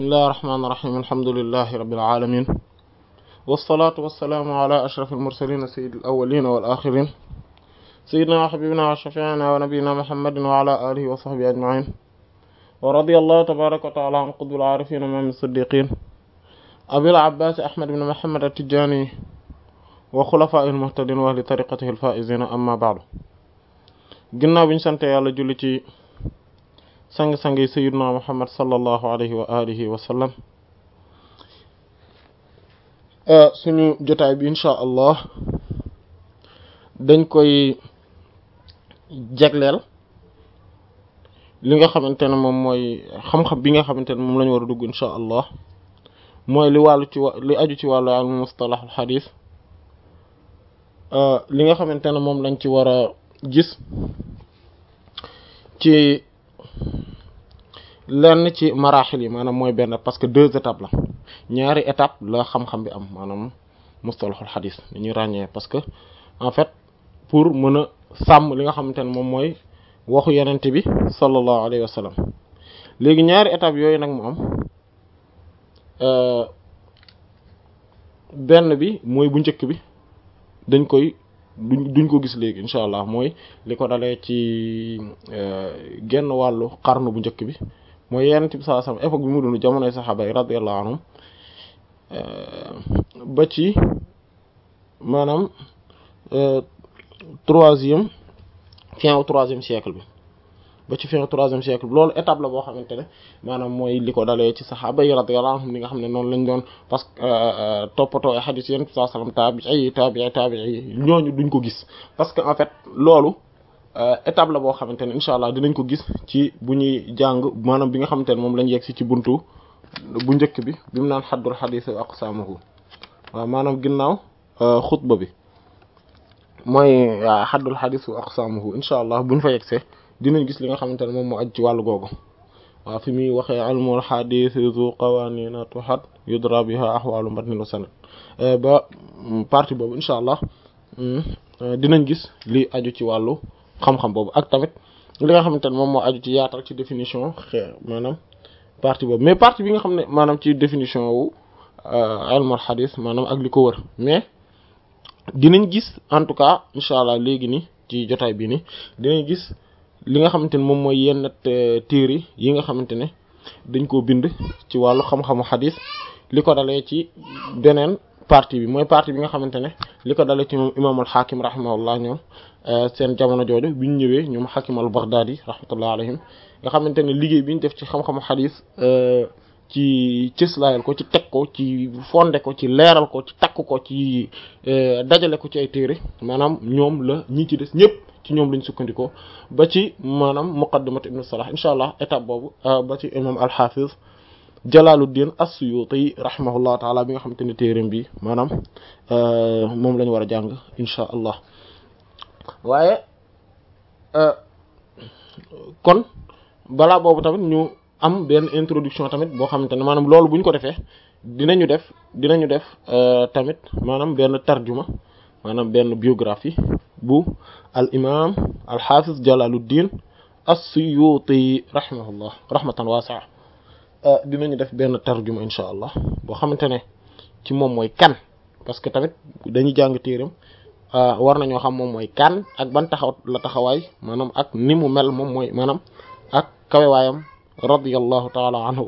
bismillahi rahmaani rahiim alhamdulillahi rabbil aalamiin wassalaatu wassalaamu ala ashrafil mursaliin sayyidil awwaliina wal aaxiriin sayyidinaa wa habiibinaa wa shafii'inaa wa nabiyyinaa muhammadin wa ala aalihi wa sahbihi ajma'iin wa radiyallahu tabaaraka wa ta'aalaa an qutbil aarifiin imaamil siddiqiin abil abbaas ahmad ibn muhammad at-tijaani wa xulafaa'ihil muhtadiin wa ahli tariiqatihil faa'iziin amma ba'du ginnaaw bi ñu sant yàlla julli ci sang-sang yi sayyidina muhammad sallallahu alayhi wa alihi wa sallam suñu jotaay bi insha allah dañ koy jagleel li nga xamante ne moom mooy xam-xam bi nga xamante ne moom la ñu war a dugg insha allah mooy li wàllu ci li aju ci wàllu al mustalahul xadiis li nga xamante ne moom lañ ci war a gis ci lenn ci maraaxil yi maanaam mooy benn parce que deux étapes la ñaari étape la xam-xam bi am maanaam mustalahul xadis dañuy ràññee parce que en fait pour mën a sàmm li nga xamante ne moom mooy waxu yenente bi sallallahu alayhi wa sallam léegi ñaari étape yooyu nag mu am benn bi mooy bu njëkk bi dañ koy duñ duñ ko gis léegi incha allah mooy li ko dalee ci genn wàllu xarnu bu njëkk bi mooy yenent bi sallallahu alayhi wasallam époque bi mu dund jamonoy saxaaba yi radiyallahu anhum ba ci maanaam troisième fin au troisième siècle bi ba ci fin au troisième siècle bi loolu étape la boo xamante ne maanaam mooy li ko dalee ci saxaaba yi radiyallahu anhum li nga xam ne noonu lañ doon parce que toppatoo ay xadiis yenent bi sallallahu alayhi wasallam taabii taabii taabii ñooñu duñ ko gis parce que en fait loolu étape la boo xamante ne incha allah dinañ ko gis ci bu ñuy jàng maanaam bi nga xamante ne moom lañ yegg si ci buntu bu njëkk bi bi mu naan xaddul xadiis wa aqsaamuhu waaw maanaam ginnaaw xutba bi mooy xaddul xadiis wa aqsaamuhu incha allah buñ fa yegsee dinañ gis li nga xamante ne moom moo aj ci wàllu googu waaw fi muy waxee ilmul xadiis zu qawaaniina tuhat yudra biha ahwaalu matnin wa sanad ba partie boobu incha allah dinañ gis li aju ci wàllu xam-xam boobu ak tamit li nga xamante ne moom moo aju ci yaatal ci définition xee maanaam partie boobu mais partie bi nga xam ne maanaam ci définition wu ilmul xadis maanaam ak li ko wër mais dinañ gis en tout cas incha allah léegi ni ci jotaay bi ni dinañ gis li nga xamante ne moom mooy yenn téere yi nga xamante ne dañ koo bind ci wàllu xam-xamu xadis li ko dalee ci beneen partie bi mooy partie bi nga xamante ne li ko dalee ci moom imaamul xaakim rahimahullah ñoom seen jamono jooju bi ñu ñëwee ñoom xakim al baghdadi rahmatullah alayhim nga xamante ne liggéey bi ñu def ci xam-xamu xadis ci cëslaayal ko ci teg ko ci fonde ko ci leeral ko ci takk ko ci dajale ko ci ay téere maanaam ñoom la ñi ci des ñëpp ci ñoom lañ sukkandikoo ba ci maanaam muqaddimat ibn salah insha allah étape boobu ba ci imam al-hafiz Jalaluddin as-Suyuti rahimahullah taala bi nga xamante ne téereem bi maanaam moom la ñu war a jàng insha allah waaye kon balaa boobu tamit ñu am benn introduction tamit boo xamante ne maanaam loolu bu ñu ko defee dinañu def dinañu def tamit maanaam benn tarjuma maanaam benn biographie bu al imam al hafiz Jalaluddin as-Suyuti rahimahullah rahmatan wasi'a dinañu def benn tarjuma insha allah boo xamante ne ci moom mooy kan parce que tamit dañuy jàng téeram war nañoo xam moom mooy kan ak ban taxaw la taxawaay maanaam ak ni mu mel moom mooy maanaam ak kawewaayam radiyallahu taala anhu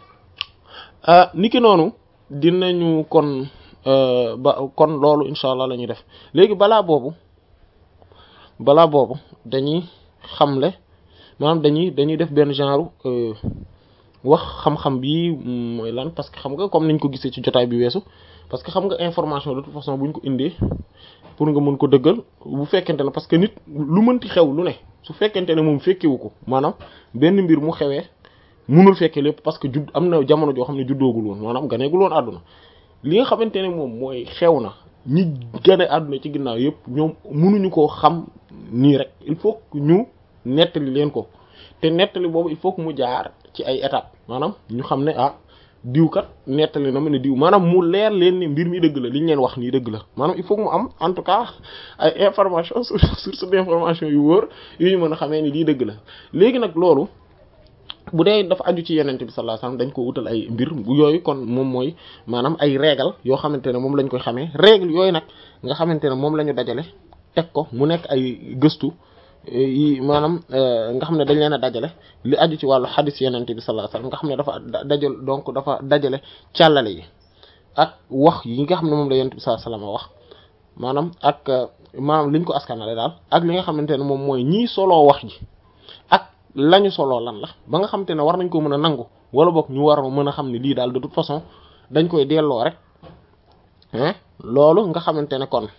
niki noonu dinañu kon ba kon loolu insha allah la ñuy def léegi balaa boobu balaa boobu dañuy xamle maanaam dañuy dañuy def benn genre wax xam-xam bi mooy lan parce que xam nga comme niñ ko gisee ci jotaay bi weesu parce que xam nga information de toute façon buñ ko indee pour nga mën ko dëggal bu fekkente ne parce que nit lu mënti xew lu ne su fekkente ne moom fekkewu ko maanaam benn mbir mu xewee mënul fekke lépp parce que judd am na jamono joo xam ne juddoogul woon maanaam ganeegul woon àdduna li nga xamante ne moom mooy xew na ñi gane àdduna ci ginnaaw yëpp ñoom mënuñu koo xam nii rek il faut que ñu nettali leen ko te nettali boobu il faut que mu jaar ci ay étapes maanaam ñu xam ne ah diw kat nettali na ma ne diw maanaam mu leer leen ni mbir mi dëgg la li ñu leen wax nii dëgg la maanaam il faut que mu am en tout cas ay information source d'information yu wóor yu ñu mën a xamee ni lii dëgg la léegi nag loolu bu dee dafa aju ci yenente bi sallallahu alayhi wasallam dañ ko wutal ay mbir bu yooyu kon moom mooy maanaam ay règle yoo xamante ne moom lañ koy xamee règle yooyu nag nga xamante ne moom la ñu dajale teg ko mu nekk ay gëstu yi maanaam nga xam ne dañ leen a dajale li aju ci wàllu xadis yenente bi sallallahu alayhi wasallam nga xam ne dafa dajal donc dafa dajale càllale yi ak wax yi nga xam ne moom la yenente bi sallallahu alayhi wasallam wax maanaam ak maanaam liñ ko askanale daal ak li nga xamante ne moom mooy ñii soloo wax ji ak lañu soloo lan la ba nga xamante ne war nañ ko mën a nangu wala boog ñu war a mën a xam ne lii daal de toute façon dañ koy delloo rek loolu nga xamante ne kon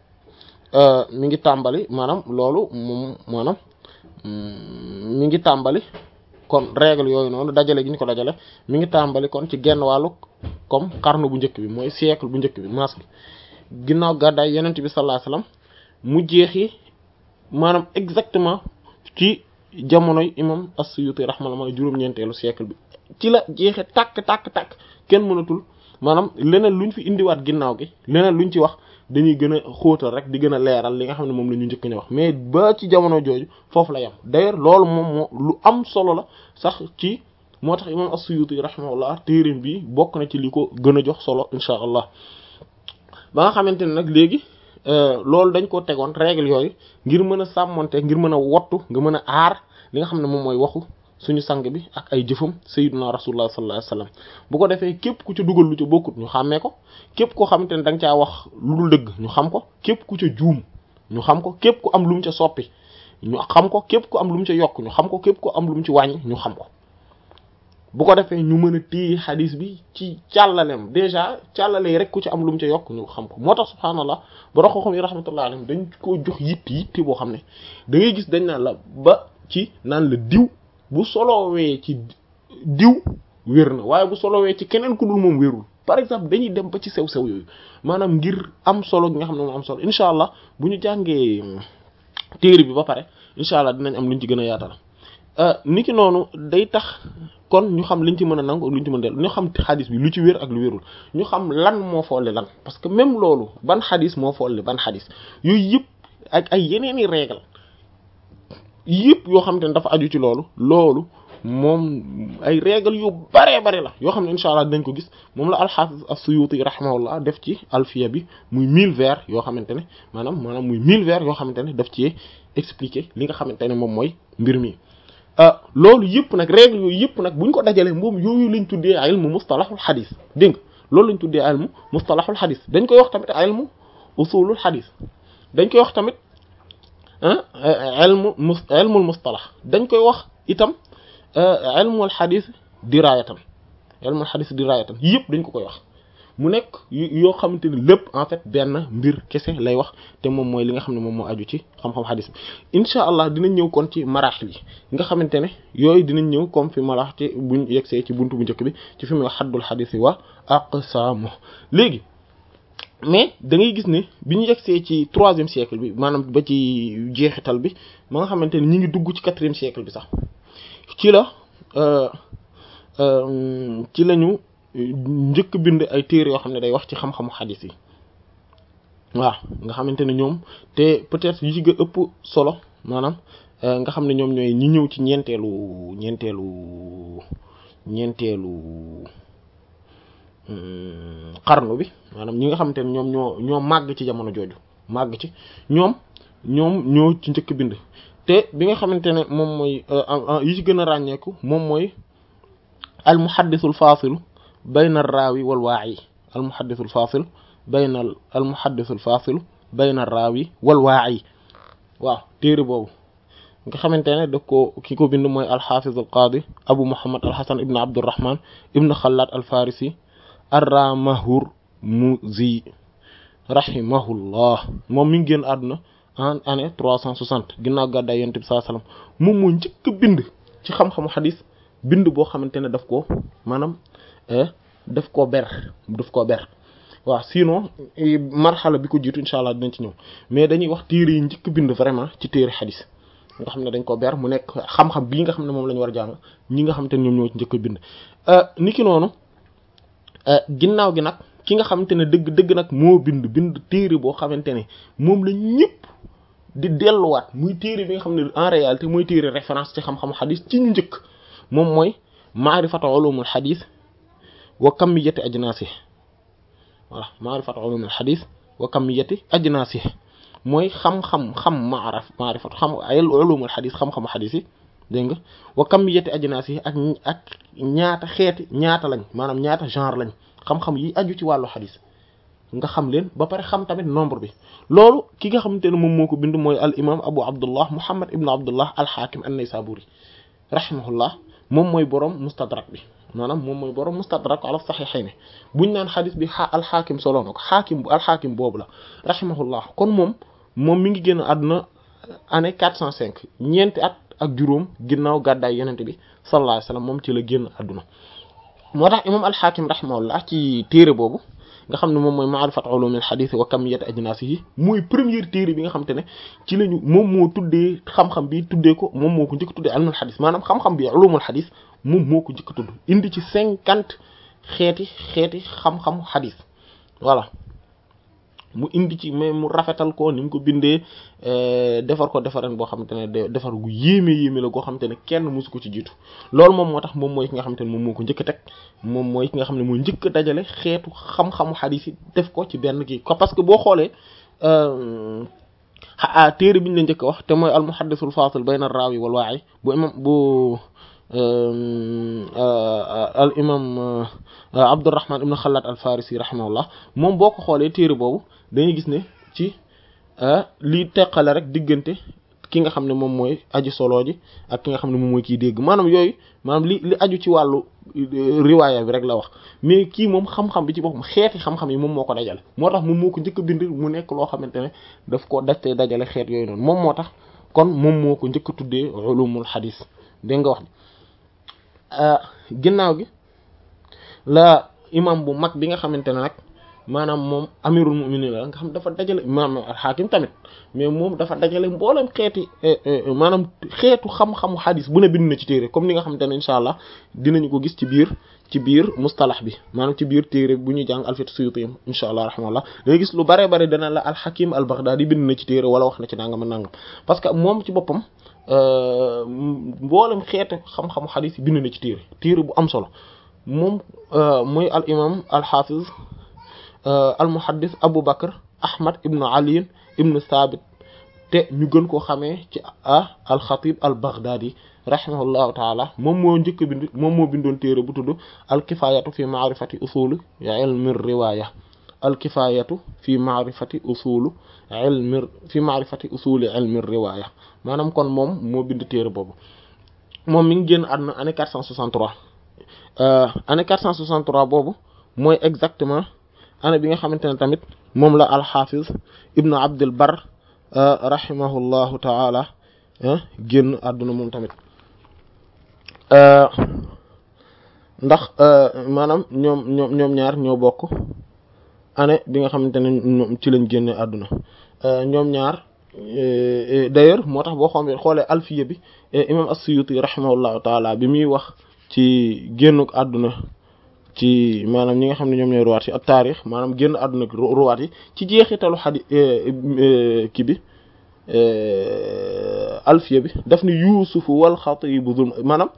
mi ngi tàmbali maanaam loolu moom maanaam mi ngi tàmbali kon règle yooyu noonu dajale gi ñu ko dajale mi ngi tàmbali kon ci genn wàllu comme qarnu bu njëkk bi mooy siècle bu njëkk bi maas bi ginnaaw gàddaay yenent bi sallallahu alayhi wasallam mu jeexi maanaam exactement ci jamonoy imam as-Suyuti rahimahullah juróom-ñeenteelu siècle bi ci la jeexe tàkk tàkk tàkk kenn mënatul maanaam leneen luñ fi indiwaat ginnaaw gi leneen luñ ci wax dañuy gën a xóotal rek di gën a leeral li nga xam ne moom la ñu njëkk ñu wax mais ba ci jamono jooju foofu la yam d'ailleurs loolu moom moo lu am solo la sax ci moo tax imam as-Suyuti rahimahullah téerim bi bokk na ci li ko gën a jox solo insha allah ba nga xamante ne nag léegi loolu dañ ko tegoon règle yooyu ngir mën a sàmmonte ngir mën a wottu nga mën a aar li nga xam ne moom mooy waxu suñu sang bi ak ay jëfam sayyiduna rasulullah sallallahu alayhi wasallam bu ko defee képp ku ca dugal lu ca bokkut ñu xàmmee ko képp koo xamante ne da nga caa wax lu dul dëgg ñu xam ko képp ku ca juum ñu xam ko képp ku am lu mu ca soppi ñu xam ko képp ku am lu mu ca yokk ñu xam ko képp ku am lu mu ci wàññi ñu xam ko bu ko defee ñu mën a téye xadis bi ci càllalem déjà càllale yi rek ku ci am lu mu ca yokk ñu xam ko moo tax subhaanallah ba xam yi rahmatullahi alayhim dañ ko jox yitt yitti boo xam ne da ngay gis dañ naan la ba ci naan la diw bu solowee ci diw wér na waaye bu solowee ci keneen ku dul moom wérul par exemple dañuy dem ba ci sew-sew yooyu maanaam ngir am solo gi nga xam ne moom am solo incha allah bu ñu jàngee téere bi ba pare incha allah dinañ am luñ ci gën a yaatal niki noonu day tax kon ñu xam liñ ci mën a nangu ak luñ ci mën a dellu ñu xam xadis bi lu ci wér ak lu wérul ñu xam lan moo folli lan parce que même loolu ban xadis moo folli ban xadis yooyu yëpp ak ay yeneen i règle yëpp yoo xam te ne dafa aju ci loolu loolu moom ay règle yu baree bari la yoo xam ne incha allah dinañ ko gis moom la alxaafis as-Suyuti rahimahullah def ci alfiya bi muy mille vers yoo xamante ne maanaam maanaam muy mille vers yoo xamante ne daf ci expliquer li nga xamante ne moom mooy mbir mi loolu yëpp nag règle yooyu yëpp nag buñ ko dajalee moom yooyu lañ tuddee ilmu mustalahul xadis dégg nga loolu lañ tuddee ilmu mustalahul xadis dañ koy wax tamit ilmu usulul xadis dañ koy wax tamit ilmu mus ilmul mustalah dañ koy wax itam ilmul xadis dirayatan ilmul xadis dirayatan yëpp dañ ko koy wax mu nekk yoo xamante ni lépp en fait benn mbir kese lay wax te moom mooy li nga xam ne moom moo aju ci xam-xam xadis bi incha allah dinañ ñëw kon ci maraaxil yi nga xamante ne yooyu dinañ ñëw comme fi ma la wax ci buñ yegsee ci buntu bu njëkk bi ci fi mu wax xaddul xadis yi wa aqsaamu léegi mais da ngay gis ne bi ñu yegsee ci troisième siècle bi maanaam ba ci jeexital bi ma nga xamante ne ñu ngi dugg ci quatrième siècle bi sax ci la ci lañu njëkk bind ay téere yoo xam ne day wax ci xam-xamu xadis yi waaw nga xamante ne ñoom te peut-être yi ci gën ëpp solo maanaam nga xam ne ñoom ñooy ñi ñëw ci ñeenteelu ñeenteelu ñeenteelu xarnu bi maanaam ñi nga xamante ne ñoom ñoo ñoo màgg ci jamono jooju màgg ci ñoom ñoom ñoo ci njëkk bind te bi nga xamante ne moom mooy yi ci gën a ràññeeku moom mooy al muhaddisul faasilu bayna raawi wal waa'i al muhaddisul faasil bayna al muhaddisul faasilu bayna raawi wal waa'i waaw téere boobu nga xamante ne daf ko ki ko bind mooy alxaafiz al qaadi abu muhammad al hasan ibn abdurrahman ibn xalaat al farisi arramahur muzi rahimahullah moom mi ngi génn àdduna en année trois cent soixante ginnaaw gàddaay yonent bi sallallahu alayhi wasallam moom moo njëkk bind ci xam-xamu xadis bind boo xamante ne daf koo maanaam daf koo ber daf koo ber waaw sinon marxala bi ko jiitu incha allah dinañ ci ñëw mais dañuy wax téere yi njëkk bind vraiment ci téere xadis nga xam ne dañ ko ber mu nekk xam-xam bii nga xam ne moom la ñu war a jàng ñi nga xamante ne ñoom ñoo ci njëkk bind niki noonu ginnaaw gi nag ki nga xamante ne dëgg dëgg nag moo bind bind téere boo xamante ne moom la ñëpp di delluwaat muy téere bi nga xam ne en réalité mooy téere référence ci xam-xamu xadis ci ñu njëkk moom mooy maarifatu ulumul xadis wa kamiyati ajnaasih voilà maarifatu ulumul xadis wa kamiyati ajnaasih mooy xam-xam xam maaraf maarifatu xam ay ulumul xadis xam-xamu xadis yi dégg nga wa kamiyati ajnaasih ak ak ñaata xeeti ñaata lañ maanaam ñaata genre lañ xam-xam yi aju ci wàllu xadis nga xam leen ba pare xam tamit nombre bi loolu ki nga xamante ne moom moo ko bind mooy al imam abu abdullah muhammad ibn abdullah al hakim an-naysaburi rahimahullah moom mooy borom mustadrak bi maanaam moom mooy borom mustadrak ala saxiixayni buñ naan xadis bi al hakim solo na ko xaakim bu al hakim boobu la rahimahullah kon moom moom mi ngi génn àdduna année 405 ñeenti at ak juróom ginnaaw gàddaay yenente bi sallallahu alayhi wasallam moom ci la génn àdduna moo tax imam al hakim rahimahullah ci téere boobu nga xam ne moom mooy maarifat ulumil hadith wa kamiyat ajnasihi mooy première téere bi nga xam te ne ci lañu moom moo tuddee xam-xam bi tuddee ko moom moo ko njëkk tuddee ilmul hadith maanaam xam-xam bi ulumul hadith moom moo ko njëkk tudd indi ci cinquante xeeti xeeti xam-xamu hadith voilà mu indi ci mais mu rafetal ko ni mu ko bindee defar ko defaran boo xamante ne defar gu yéeme yéeme la goo xamante ne kenn mosu ko ci jiitu loolu moom moo tax moom mooy ki nga xamante ne moom moo ko njëkk a teg moom mooy ki nga xam ne moo njëkk a dajale xeetu xam-xamu xadiis yi def ko ci benn kii ko parce que boo xoolee a téere bi ñu la njëkk a wax te mooy al muhaddisul fasil bayna raawi wal waa'i bu imam bu al imam Abdurrahman ibn Khallat al Farisi rahimahullah moom boo ko xoolee téere boobu dañuy gis ne ci lii teqale rek diggante ki nga xam ne moom mooy aji solo ji ak ki nga xam ne moom mooy kiy dégg maanaam yooyu maanaam li li aju ci wàllu riwaaya bi rek la wax mais kii moom xam-xam bi ci boppam xeeti xam-xam yi moom moo ko dajale moo tax moom moo ko njëkk a bind mu nekk loo xamante ne daf ko daf dajale xeet yooyu noonu moom moo tax kon moom moo ko njëkk a tuddee ulumul xadis dégg nga wax ginnaaw gi la imam bu mag bi nga xamante ne nag maanaam moom amirul mu'minin la nga xam dafa dajale maanaam al-Hakim tamit mais moom dafa dajale mboolem xeeti maanaam xeetu xam-xamu xadis bu ne bind na ci téere comme ni nga xamante ne incha allah dinañu ko gis ci biir ci biir mustalax bi maanaam ci biir téere bu ñuy jàng alfit suyuti incha allah rahmallah dangay gis lu bare bare dana la al-Hakim al-Baghdadi bind na ci téere wala wax na ci nangam nangam parce que moom ci boppam mboolem xeetu xam-xamu xadis yi bind na ci téere téere bu am solo moom mooy al imam al hafiz al muhaddis Abu Bakr Ahmad ibn Ali ibn Thabit te ñu gën koo xamee ci ah al xatib al Baghdadi rahimahullahu taala moom moo njëkk bind moom moo bindoon téere bu tudd al kifayatu fi maarifati usul ilmi riwaya al kifayatu fi maarifati usul ilmi fi maarifati usuli ilmi riwaya maanaam kon moom moo bind téere boobu moom mi ngi génn àdduna année 463 année 463 boobu mooy exactement année bi nga xamante ne tamit moom la alxafiz ibnu abdul bar rahimahullahu taala génn àdduna moom tamit ndax maanaam ñoom ñoom ñoom ñaar ñoo bokk année bi nga xamante ne ñoom ci lañ génne àdduna ñoom ñaar d'ailleurs moo tax boo xoolee xoolee alfiya bi imam as-Suyuti rahimahullahu taala bi muy wax ci génnuk àdduna ci maanaam ñi nga xam ne ñoom ñooy ruwaat yi ak taarix maanaam génn àdduna ruwaat yi ci jeexitalu xadi ki bi alfiya bi daf ni yuusufu wal xatibu zulm maanaam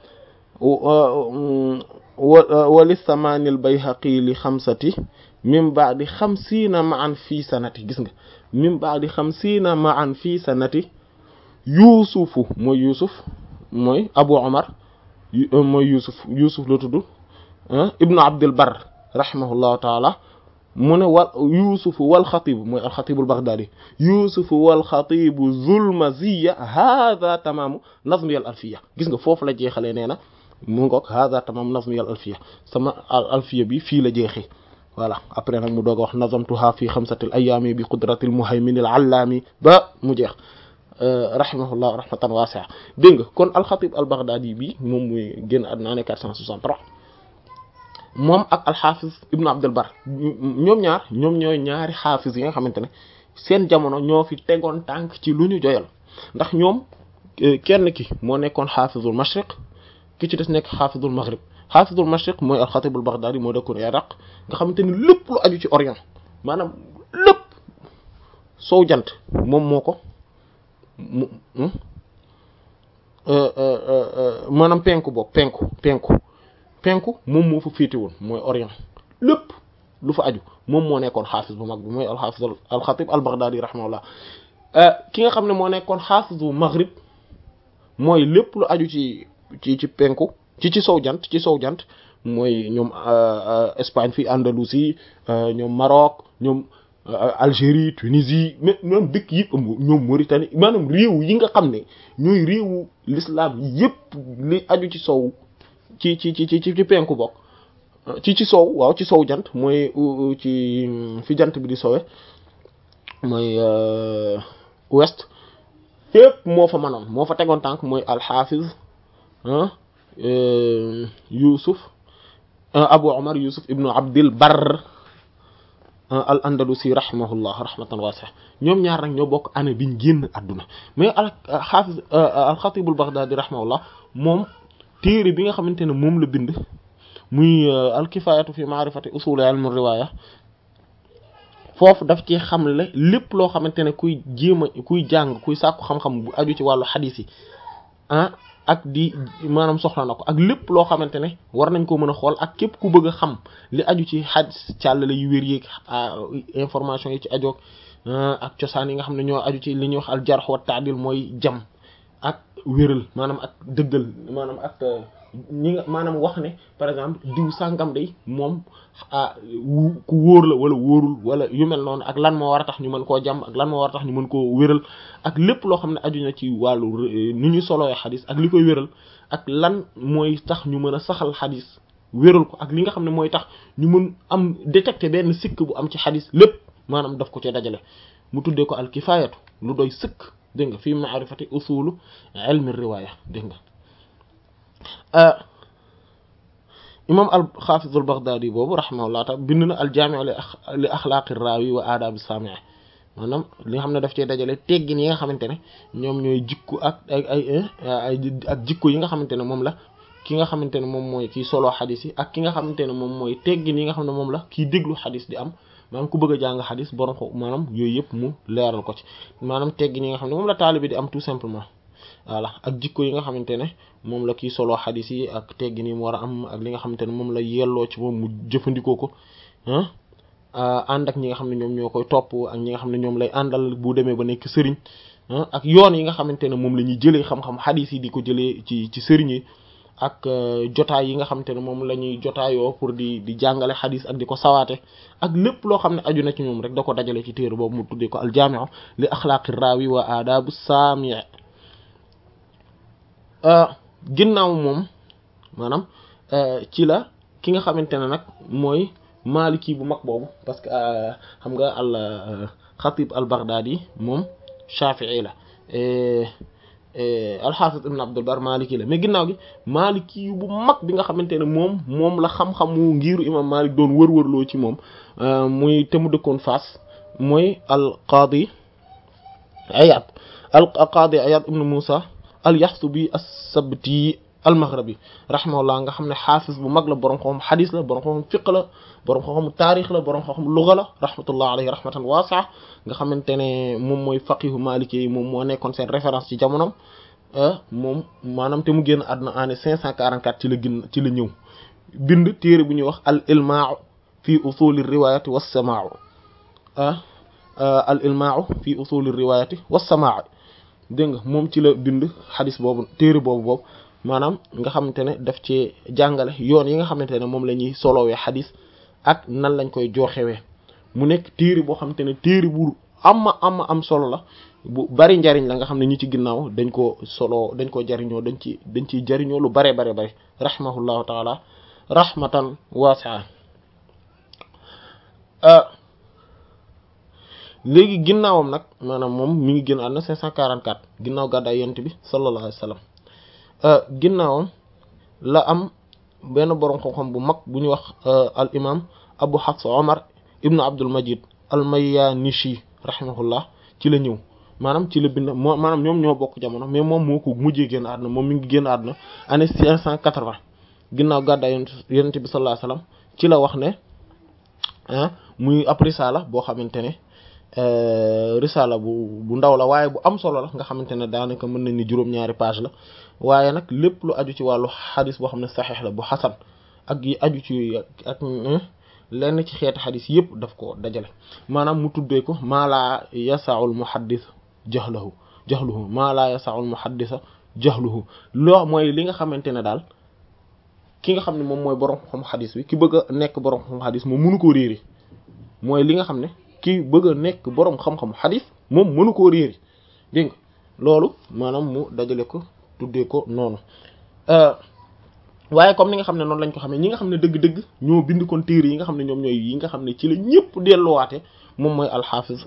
wa li samaanil bayhaqi li xamsati min baadi xamsiina ma'an fii sanati gis nga min baadi xamsiina ma'an fii sanati yuusufu mooy yuusuf mooy abu omar mooy yuusuf yuusuf la tudd ibnu abdul bar rahimahullahu taala mu ne wal yuusufu wal xatibu mooy alxatibu albaghdadi yuusufu wal xatibu zulmaziya hada tamaamu nazmi al alfiya gis nga foofu la jeexalee nee na mu ngoog hada tamaamu nazmi al alfiya sama alfiya bi fii la jeexee voilà après nag mu doog a wax nazamtuha fi xamsati al ayaami bi qudrati al muhaymin al allaami ba mu jeex rahimahullah rahmatan waasi'a dégg nga kon alxatib al baghdadi bi moom muy génn àdduna ne 463 moom ak alxaafis ibnu abdul bar ñoom ñaar ñoom ñooy ñaari xaafis yi nga xamante ne seen jamono ñoo fi tegoon tànk ci lu ñu joyal ndax ñoom kenn ki moo nekkoon xaafisul mashriq ki ci des nekk xaafisul maghrib xaafisul mashriq mooy alxatibul baghdadi moo dëkkoon iraq nga xamante ni lépp lu aju ci orient maanaam lépp sow jant moom moo ko mu maanaam penku boobu penku penku penku moom moo fa féete woon mooy orient lépp lu fa aju moom moo nekkoon xaafis bu mag bi mooy alxaafis alxatib al-Baghdadi rahimahullah ki nga xam ne moo nekkoon xaafis bu maghrib mooy lépp lu aju ci ci ci penku ci ci sow jant ci sow jant mooy ñoom Espagne fii Andalousie ñoom Maroc ñoom Algérie Tunisie mais même dëkk yi ëmb ñoom Mauritanie maanaam réew yi nga xam ne ñooy réewu l'islam yépp li aju ci sow ci ci ci ci ci penku bokk ci ci sow waaw ci sow jant mooy ci fi jant bi di sowe mooy ouest fépp moo fa manoon moo fa tegoon tànk mooy alxafiz Yusuf Abu Omar Yusuf ibnu Abdil Barr al Andalusi rahimahullah rahmatan wasi'a ñoom ñaar nag ñoo bokk année biñ génn àdduna mais al xaafiz al xatibul Baghdadi rahimahullah moom téere bi nga xamante ne moom la bind muy al kifayatu fi ma'rifati usul ilm riwaya foofu daf ci xamle lépp loo xamante ne kuy jéem a kuy jàng kuy sàkku xam-xam bu aju ci wàllu xadiis yi ah ak di maanaam soxla na ko ak lépp loo xamante ne war nañ ko mën a xool ak képp ku bëgg a xam li aju ci xadis càllale yu wér yéeg information yi ci ajoog ak cosaan yi nga xam ne ñoo aju ci li ñuy wax al jarh wa ta'dil mooy jam ak wéral maanaam ak dëggal maanaam ak ñi nga maanaam wax ne par exemple diw sàngam day moom ku wóor la wala wóorul wala yu mel noonu ak lan moo war a tax ñu mën koo jàmm ak lan moo war a tax ñu mën koo wéral ak lépp loo xam ne aju na ci wàllu ni ñu solooy xadis ak li koy wéral ak lan mooy tax ñu mën a saxal xadis wéral ko ak li nga xam ne mooy tax ñu mën am détecter benn sikk bu am ci xadis lépp maanaam daf ko ci dajale mu tuddee ko al kifayatu lu doy sëkk dégg nga fii ma'rifati usulu ilmi riwaya dégg nga imam al xaafiz al baghdadi boobu rahimahullah taala bind na al jaami' li axlaaqi raawi wa aadab as-saami' maanaam li nga xam ne daf cee dajale teggin yi nga xamante ne ñoom ñooy jikko ak ay ay ak jikko yi nga xamante ne moom la ki nga xamante ne moom mooy kii solo xadis yi ak ki nga xamante ne moom mooy teggin yi nga xam ne moom la kii déglu xadis di am maanaam ku bëgg a jàng xadis borom ko maanaam yooyu yëpp mu leeral ko ci maanaam teggin yi nga xam ne moom la taalibe di am tout simplement voilà ak jikko yi nga xamante ne moom la kii solo xadis yi ak teggin yi mu war a am ak li nga xamante ne moom la yelloo ci moom mu jëfandikoo ko ah ànd ak ñi nga xam ne ñoom ñoo koy topp ak ñi nga xam ne ñoom lay àndal bu demee ba nekk sëriñ ak yoon yi nga xamante ne moom la ñuy jëlee xam-xam xadis yi di ko jëlee ci ci sëriñ yi ak jotaay yi nga xamante ne moom la ñuy jotaayoo pour di di jàngale xadis ak di ko sawaate ak lépp loo xam ne aju na ci ñoom rek da ko dajale ci téere boobu mu tuddee ko aljaami'u li axlaaqi raawi wa aadaabu saami' ginnaaw moom maanaam ci la ki nga xamante ne nag mooy maliki bu mag boobu parce que xam nga al xatib al baghdadi moom shafi'i la alxaafis ibn abdul bar maliki la mais ginnaaw gi maliki yu bu mag bi nga xamante ne moom moom la xam-xamu ngiru imam malik doon wër-wërloo ci moom muy te mu dëkkoon Fass mooy al qaadi ayad al qaadi ayad ibn musa al yaxsubi as-sabti al maghribi rahimahullah nga xam ne xaafis bu mag la borom xam xadis la borom xam fiq la borom xam taarix la borom xam luga la rahmatullah alayhi rahmatan waasi'a nga xamante ne moom mooy faqihu maliki yi moom moo nekkoon seen référence ci jamonom moom maanaam te mu génn àdduna année 544 ci la gën ci la ñëw bind téere bu ñuy wax al ilmaa'u fi usuli riwayati was samaa'u al ilmaa'u fi usuli riwayati was samaa'u dégg nga moom ci la bind xadis boobu téere boobu boobu maanaam nga xamante ne daf ci jàngale yoon yi nga xamante ne moom la ñuy solowee xadis ak nan lañ koy jooxewee mu nekk téere boo xamante ne téere bu ama ama am solo la bu bari njariñ la nga xam ne ñi ci ginnaaw dañ ko solo dañ ko jariñoo dañ ci dañ ciy jariñoo lu bare bare bare rahimahullahu taala rahmatan waasi'a léegi ginnaawam nag maanaam moom mi ngi génn àdduna 544 ginnaaw gàddaay yonent bi sallallahu alayhi wa sallam ginnaawam la am benn boroom xam-xam bu mag bu ñuy wax al imam abu hafs omar ibnu abdul majid al mayanishi rahimahullah ci la ñëw maanaam ci la bind moo maanaam ñoom ñoo bokk jamono mais moom moo ko mujjee génn àdduna moom mi ngi génn àdduna année 580 ginnaaw gàddaay yonent bi sallallahu alayhi wa sallam ci la wax ne ah muy ab risaala boo xamante ne risala bu bu ndaw la waaye bu am solo la nga xamante ne daanaka mën nañ ni juróom-ñaari page la waaye nag lépp lu aju ci wàllu xadis boo xam ne saxiix la bu xasan ak yi aju ci ak lenn ci xeeti xadis yëpp daf ko dajale maanaam mu tuddee ko maa laa yasaul muhaddis jahlahu jahluhu maa laa yasaul muhaddisa jahluhu loo mooy li nga xamante ne daal ki nga xam ne moom mooy borom xam xadis bi ki bëgg a nekk borom xam xadis moom mënu koo réeri mooy li nga xam ne ki bëgg a nekk borom xam-xam xadis moom mënu koo réeri dégg nga loolu maanaam mu dajale ko tuddee ko noonu waaye comme ni nga xam ne noonu lañ ko xamee ñi nga xam ne dëgg-dëgg ñoo bind kon téere yi nga xam ne ñoom ñooy yi nga xam ne ci la ñëpp delluwaate moom mooy alxafiz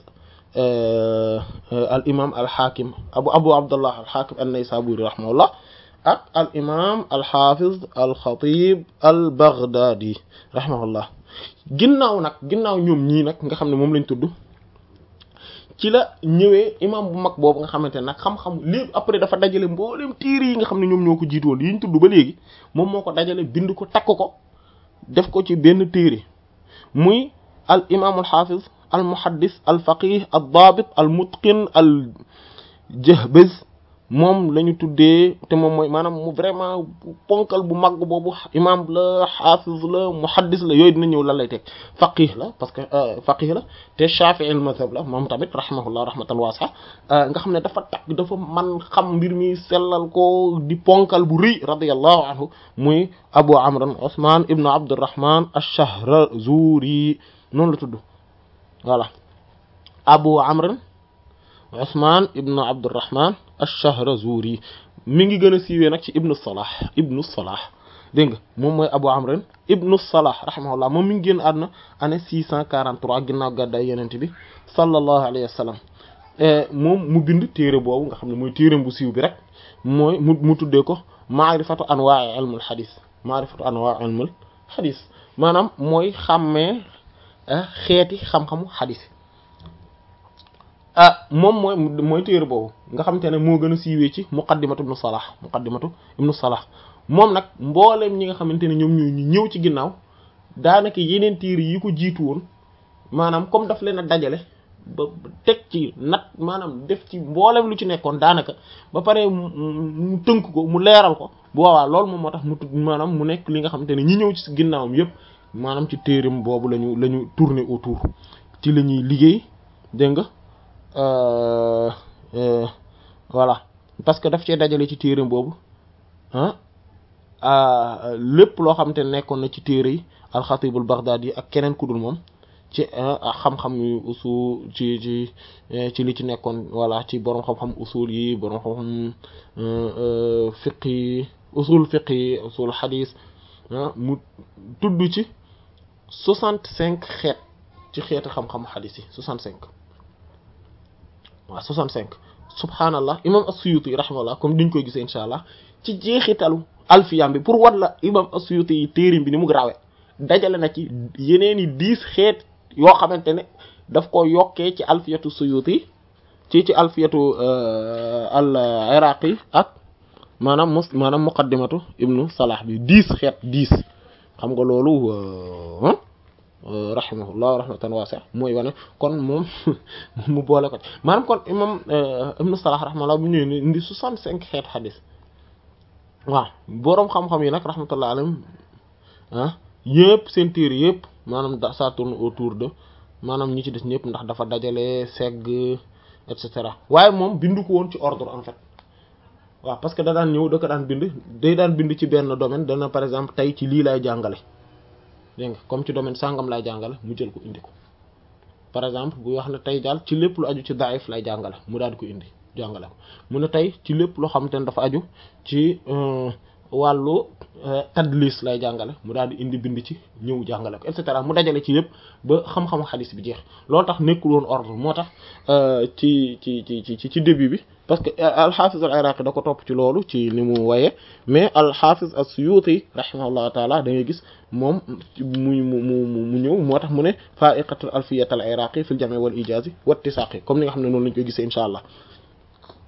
al imam al hakim abu abu abdullah al hakim an-naysaburi rahimahullah ak al imam al hafiz al xatib al baghdadi rahimahullah ginnaaw nag ginnaaw ñoom ñii nag nga xam ne moom lañ tudd ci la ñëwee imam bu mag boobu nga xamante ne nag xam-xam léegi après dafa dajale mboolem téere yi nga xam ne ñoom ñoo ko jiitoon yi ñu tudd ba léegi moom moo ko dajale bind ko takk ko def ko ci benn téere muy al imam al hafiz al muhaddis al faqih al daabit al mutqin al jahbaz moom la ñu tuddee te moom mooy maanaam mu vraiment ponkal bu mag boobu imam la xaafis la muhaddis la yooyu dina ñëw lan lay teg faqih la parce que faqih la te shafi'i al mazhab la moom tamit rahimahullah rahmatan wasi'a nga xam ne dafa takk dafa man xam mbir mi sellal ko di ponkal bu rëy radiyallahu anhu muy abu amran usman ibnu abdurrahman ash-shahrazuri noonu la tudd voilà abu amran Usman ibnu Abdurrahman ash-Shahrazuri mi ngi gën a siiwee nag ci ibnu Salah ibnu Salah dégg nga moom mooy Abu Amr ibnu Salah rahimahullah moom mi ngi génn àdduna année 643 ginnaaw gàddaay Yonent bi sallallahu alayhi wa sallam moom mu bind téere boobu nga xam ne mooy téere bu siiw bi rek mooy mu mu tuddee ko maarifatu anwaa'i ilmul xadis maarifatu anwaa'i ilmul xadis maanaam mooy xàmmee xeeti xam-xamu xadis. ah moom mooy mooy téere boobu nga xamante ne moo gën a siiwee ci muqaddimatu ibnu salah muqaddimatu ibnu salah moom nag mbooleem ñi nga xamante ne ñoom ñooy ñu ñëw ci ginnaaw daanaka yeneen téere yi ko jiitu woon maanaam comme daf leen a dajale ba teg ci nat maanaam def ci mbooleem lu ci nekkoon daanaka ba pare mu tënk ko mu leeral ko bu boobaa loolu moom moo tax mu tudd maanaam mu nekk li nga xamante ne ñi ñëw ci ginnaawam yépp maanaam ci téereem boobu lañu la ñu tourner autour ci la ñuy liggéey dégg nga voilà parce que daf cee dajale ci téere boobu ah lépp loo xamante ne nekkoon na ci téere yi alxatibul baghdadi yi ak keneen ku dul moom ci xam-xam yu usul ci ci ci li ci nekkoon voilà ci borom xam-xam usul yi borom xam-xam fiq yi usul fiq yi usul xadis mu tudd ci soixante cinq xeet ci xeeti xam-xam xadis yi soixante cinq waaw 65 subhanallah imam as-Suyuti rahimahullah comme diñ koy gisee incha allah ci jeexitalu alfiyam bi pour wat la imam as-Suyuti yi téerim bi ni mu grawe dajale na ci yeneen i dix xeet yoo xamante ne daf ko yokkee ci alfiyatu Suyuti ci ci alfiyatu al iraqi ak maanaam mus maanaam muqaddimatu ibnu salah bi dix xeet dix xam nga loolu rahimahullah rahmatan wasi'a mooy wane kon moom mu boole ko maanaam kon imam ibnu salah rahimahullah bu ñëwee indi soixante cinq xeet xadis waaw boroom xam-xam yi nag rahmatullah alayhim ah yëpp seen téere yëpp maanaam da ça tourne autour de maanaam ñi ci des ñëpp ndax dafa dajale segg et cetera waaye moom bindu ko woon ci ordre en fait waaw parce que da daan ñëw da ko daan bind day daan bind ci benn domaine dana par exemple tey ci lii lay jàngale dégg nga comme ci domaine sangam lay jàngale mu jël ko indi ko par exemple bu wax ne tey daal ci lépp lu aju ci daif lay jàngale mu daal di ko indi jàngale ko mu ne tey ci lépp loo xamante ne dafa aju ci wàllu tadlis lay jàngale mu daal di indi bind ci ñëw jàngale ko et cetera mu dajale ci yëpp ba xam-xamu xadis bi jeex loolu tax nekkul woon ordre moo tax ci ci ci ci ci début bi parce que al-Hafiz al-Iraqi da ko topp ci loolu ci li mu waye mais al-Hafiz as-Suyuti rahimahullahu taala da ngay gis moom mu mu mu mu ñëw moo tax mu ne fa'iqatul alfiyat al-Iraqi fil jam' wal ijaz wa ittisaq comme ni nga xam ne noonu lañu koy gisee insha allah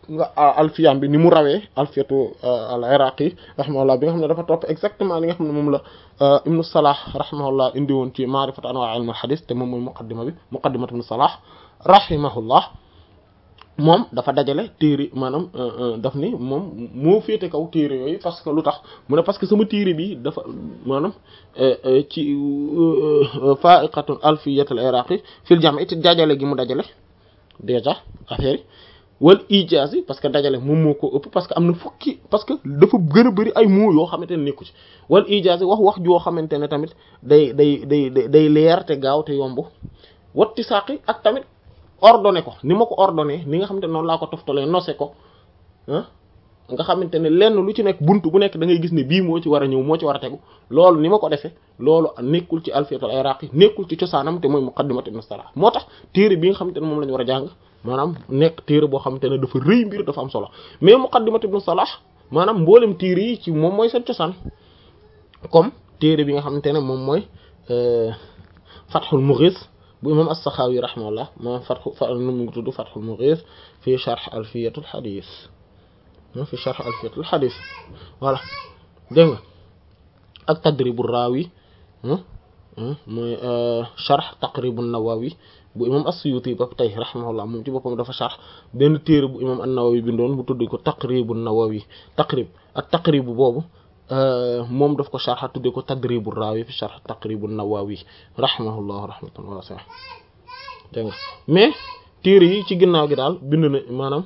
alfiyam bi ni mu rawee alfiyatu al iraqi rahimahullah bi nga xam ne dafa topp exactement li nga xam ne moom la ibnu salah rahimahullah indi woon ci maarifat anwa ilm al hadith te moom mooy muqaddima bi muqaddimat ibnu salah rahimahullah moom dafa dajale téere maanaam daf ni moom moo féete kaw téere yooyu parce que lu tax mu ne parce que sama téere bi dafa maanaam ci fa'iqatun alfiyat al iraqi fil jam'i te dajale gi mu dajale déjà affaire yi wal ijaaz yi parce que dajale moom moo ko ëpp parce que am na fukki parce que dafa gën a bëri ay mots yoo xamante ne nekku ci wal ijaaz yi wax wax joo xamante ne tamit day day day day leer te gaaw te yomb watti saqi ak tamit ordonné ko ni ma ko ordonné ni nga xamante ne noonu laa ko toftalee nose ko ah nga xamante ne lenn lu ci nekk buntu bu nekk da ngay gis ne bii moo ci war a ñëw moo ci war a tegu loolu ni ma ko defee loolu nekkul ci alfiyatul iraqi nekkul ci cosaanam te mooy muqaddimat ibn salah moo tax téere bi nga xamante ne moom la ñu war a jàng maanaam nekk téere boo xamante ne dafa rëy mbir dafa am solo mais muqaddimat ibn salah maanaam mboolem téere yi ci moom mooy seen cosaan comme téere bi nga xamante ne moom mooy fathul mughis bu imam as-Sakhawi rahimahullah ma fathu fa nu mu ngi tudd fathul mughis fi sharh alfiyatul hadith fi sharh alfiyatul hadith voilà dégg nga ak tadribu rawi mooy sharh taqribu nawawi bu imam as-Suyuti ba tey rahimahullah moom ci boppam dafa sharh benn téere bu imam an-Nawawi bindoon bu tudd ko taqribu nawawi taqrib ak taqribu boobu moom daf ko sharh tudde ko tadribu rawi fi sharh taqribu nawawi rahimahullah rahmatan wasi'a dégg nga mais téere yi ci ginnaaw gi daal bind na maanaam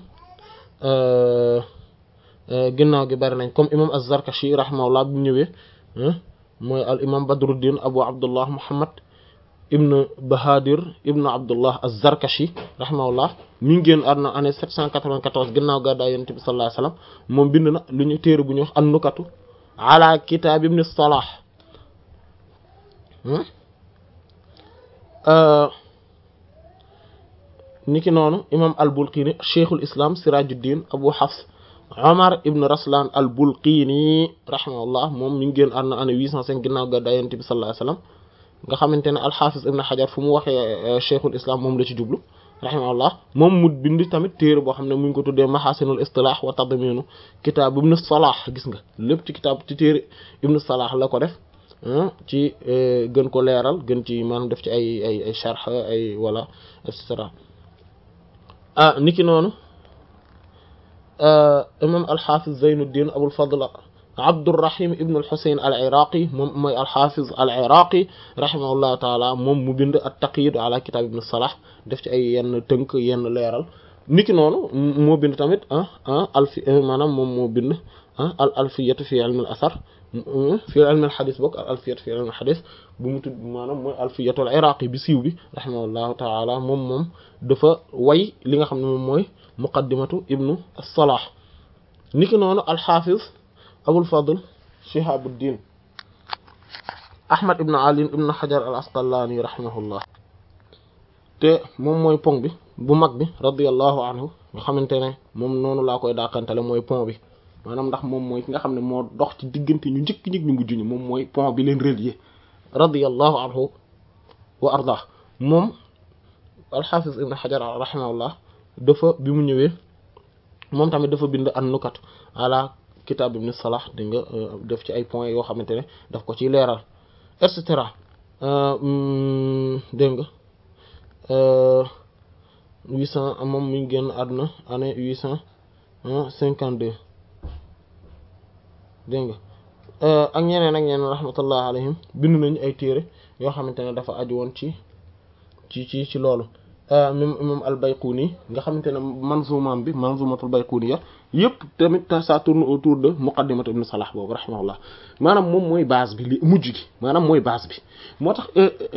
ginnaaw gi bari nañ comme imam az-Zarkashi rahimahullah bi ñëwee mooy al imam Badruddin Abu Abdullah Muhammad ibn Bahadir ibn Abdullah az-Zarkashi rahimahullah mi ngi génn àdduna année 794 ginnaaw gàddaay Yonent bi sallallahu alayhi wasallam moom bind na lu ñu téere bu ñuy wax an-Nukatu ala kitab ibn Salah niki noonu imam al-Bulqini cheikhul islam Sirajuddin Abu Hafs Omar ibn Raslan al-Bulqini rahimahullah moom mi ngi génn àdduna année 805 ginnaaw gàddaay Yonent bi sallallahu alayhi wasallam nga xamante ne al-Hafiz ibn Hajar fu mu waxee cheikhul islam moom la ci jublu rahimahullah moom mu bind tamit téere boo xam ne mu ngi ko tuddee mahasinul istilah wa tadminu kitaab ibn Salah gis nga lépp ci kitaab ci téere ibn Salah la ko def ci gën ko leeral gën ci maanaam def ci ay ay ay sharh ay wala et cetera ah niki noonu imam al-Hafiz Zaynuddin Abul Fadl Abdurrahim ibn al-Husayn al-Iraqi moom mooy al-Hafiz al-Iraqi rahimahullahu taala moom mu bind at-Taqyid ala kitab ibn Salah def ci ay yenn tënk yenn leeral niki noonu moo bind tamit ah ah alfi maanaam moom moo bind ah al alfiyatu fi ilm al-athar fi ilm al-hadith bokk al alfiyatu fi ilm al-hadith bu mu tudd maanaam mooy alfiyatu al-Iraqi bi siiw bi rahimahullahu taala moom moom dafa way li nga xam ne moom mooy muqaddimatu ibnu Salah niki noonu al-Hafiz Abul Fadl Shihabuddin Ahmad ibn Ali ibn Hajar al-Asqalani rahimahullah te moom mooy pont bi bu mag bi radiyallahu anhu nga xamante ne moom noonu laa koy daakantale mooy pont bi maanaam ndax moom mooy ki nga xam ne moo dox ci diggante ñu njëkk ñëg ñu mujj ñu moom mooy pont bi leen relier radiyallahu anhu wa ardah moom al-Hafiz ibn Hajar rahimahullah dafa bi mu ñëwee moom tamit dafa bind an-nukat ala kitab ibn Salah di nga def ci ay points yoo xamante ne daf ko ciy leeral et cetera dégg nga huit cent moom mi ngi génn àdduna année huit cent cinquante deux dégg nga ak ñeneen ak ñeneen rahmatullah alayhim bind nañu ay téere yoo xamante ne dafa aju woon ci ci ci ci loolu même imam al-Bayquni nga xamante ne manzumaam bi manzumatul Bayquniya yëpp tamit ça tourne autour de muqaddimat ibn Salah boobu rahimahullah maanaam moom mooy base bi li mujj gi maanaam mooy base bi moo tax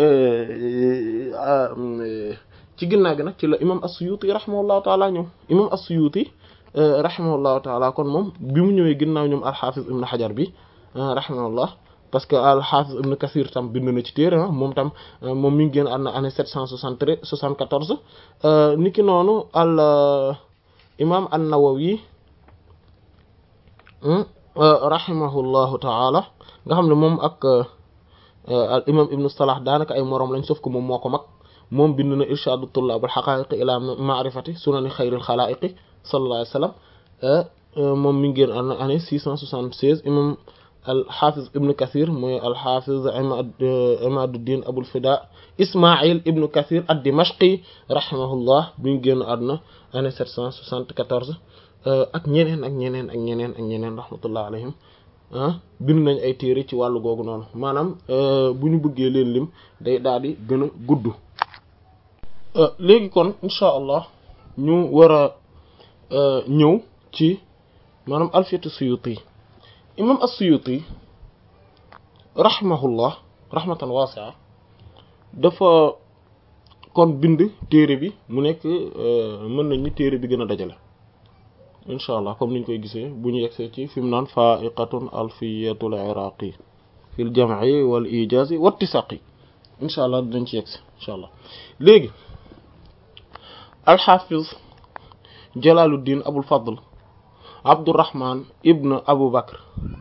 ci ginnaaw gi nag ci la imam as-Suyuti rahimahullahu taala ñëw imam as-Suyuti rahimahullahu taala kon moom bi mu ñëwee ginnaaw ñoom al-Hafiz ibn Hajar bi rahimahullah parce que al-Hafiz ibn Kathir tam bind na ci téere moom tam moom mi ngi génn àdduna année 773 74 niki noonu al imam an-Nawawi rahimahullahu taala nga xam ne moom ak al imam ibnu Salah daanaka ay moroom lañ sauf que moom moo ko mag moom bind na irshadu tullab al haqa'iq ila ma'rifati sunani xayril xalaiqi sallallahu alayhi wasallam moom mi ngi génn àdduna année 676 imam al-Hafiz ibn Kathir mooy al-Hafiz Imaduddin Abul Fida Ismaïl ibn Kathir ad-Dimashqi rahimahullah mi ngi génn àdduna année 774 ak ñeneen ak ñeneen ak ñeneen ak ñeneen rahmatullah alayhim bind nañ ay téere ci wàllu googu noonu maanaam bu ñu bëggee leen lim day daal di gën a gudd léegi kon incha allah ñu war a ñëw ci maanaam alfiyatu suyuti imam as-suyuti rahimahullah rahmatan waasi'a dafa kon bind téere bi mu nekk mën nañ ni téere bi gën a dajale incha allah comme niñ koy gisee bu ñu yegsee ci fi mu naan faiqatun alfiyatul iraqi fil jam'i wal ijazi wattisaqi incha allah dinañ ci yegsi incha allah léegi alxafiz jalaluddin abul fadl abdurrahman ibn abu bakr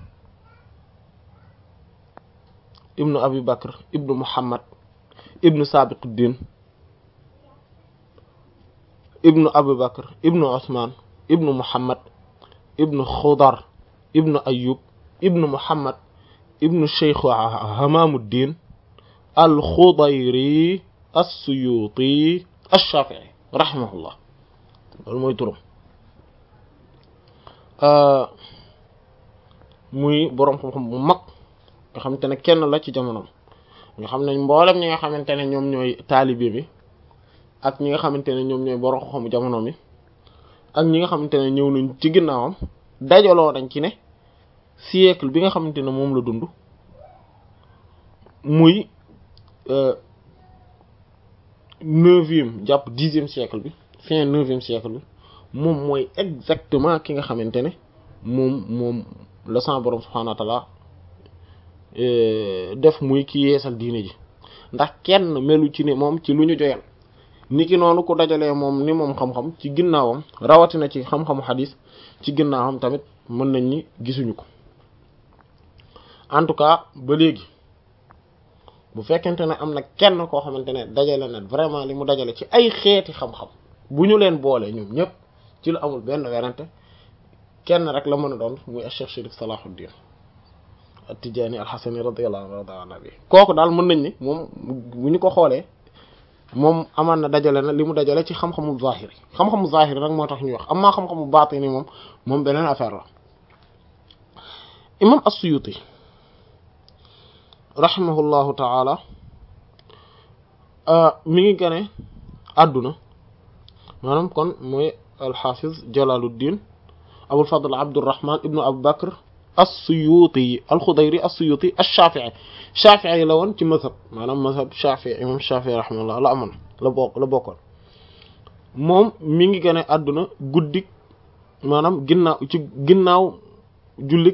ibn abi bakr ibn muhammad ibn sabiquddin ibn abu bakr ibn usman ibn muhammad ibn khudar ibn ayub ibn muhammad ibn sheikh hamamuddin al-khudayri as-suyuti ash-shafi'i rahimahullah loolu mooy turam muy boroom xam-xam bu mag nga xamante ne kenn la ci jamonoom nga xam ne mboolem ñi nga xamante ne ñoom ñooy taalibe bi ak ñi nga xamante ne ñoom ñooy boroom xam-xamu jamono mi ak ñi nga xamante ne ñëw nañ ci ginnaawam dajaloo dañ ci ne siècle bi nga xamante ne moom la dund muy neuvième jàpp dixième siècle bi fin neuvième siècle bi moom mooy exactement ki nga xamante ne moom moom la sa borom subhanahu wa ta'ala def muy ki yeesal diine ji ndax kenn melu ci ne moom ci lu ñu joyal niki noonu ku dajalee moom ni moom xam-xam ci ginnaawam rawatina ci xam-xamu xadis ci ginnaawam tamit mën nañ ni gisuñu ko en tout cas ba léegi bu fekkente ne am na kenn koo xamante ne dajale na vraiment li mu dajale ci ay xeeti xam-xam bu ñu leen boole ñoom ñëpp ci lu amul benn werante kenn rek la mën a doon muy Cheikh Chérif Salahuddin At-Tidjânî Al-Hasani radiyallahu anhu kooku daal mën nañ ni moom bu ñu ko xoolee moom amaan na dajale na li mu dajale ci xam-xamu zahiri xam-xamu zahiri nag moo tax ñuy wax amaa xam-xamu baatini moom moom beneen affaire la imam as-Suyuti rahimahullahu ta'ala mi ngi gane àdduna maanaam kon mooy al-Hafiz Jalaluddin Abul Fadl Abdurrahman ibnu Abu Bakr as-Suyuti al-Khudayri as-Suyuti ash-Shafi'i Shafi'i la woon ci mazhab maanaam mazhab Shafi'i imam Shafi'i rahimahullah la amoon la bokk la bokkoon moom mi ngi gane àdduna guddik maanaam ginnaaw ci ginnaaw jullit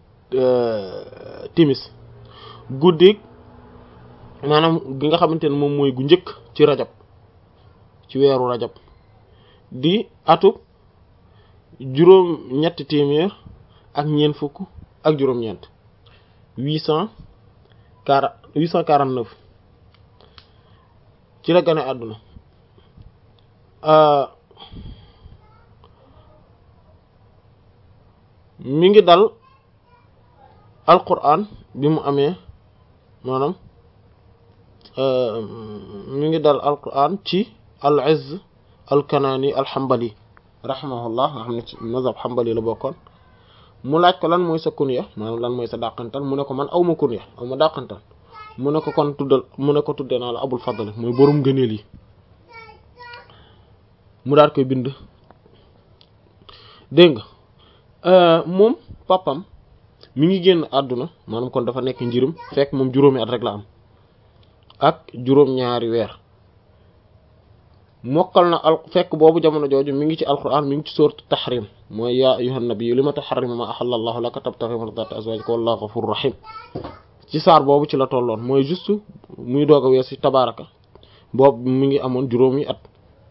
timis guddik maanaam gi nga xamante ne moom mooy gu njëkk ci rajab ci weeru rajab di atub juróom ñetti téeméer ak ñeent fukk ak juróom-ñeent huit cent quarante huit cent quarante neuf ci la gane àdduna mi ngi dal alquran bi mu amee maanaam mi ngi dal alquran ci al izz al kanani al hanbali rahimahullah nga xam ne ci mazhab hanbali la bokkoon mu laaj ko lan mooy sa kunya maanaam lan mooy sa dàqantal mu ne ko man aw ma kunya aw ma dàqantal mu ne ko kon tuddal mu ne ko tuddee naa la abul fadl mooy borom gëneel yi mu daal koy bind dégg nga moom papam mi ngi génn àdduna maanaam kon dafa nekk njirim fekk moom juróomi at rek la am ak juróom-ñaari weer mokkal na al fekk boobu jamono jooju mi ngi ci alquran mi ngi ci sourate tahrim mooy yaa ayyuhan nabiyyu lima tuharrimu ma ahalla allahu laka tabtaghi mardata azwajika wallahu ghafurur rahim ci saar boobu ci la tolloon mooy juste muy doog a weesu tabaraka boobu mi ngi amoon juróomi at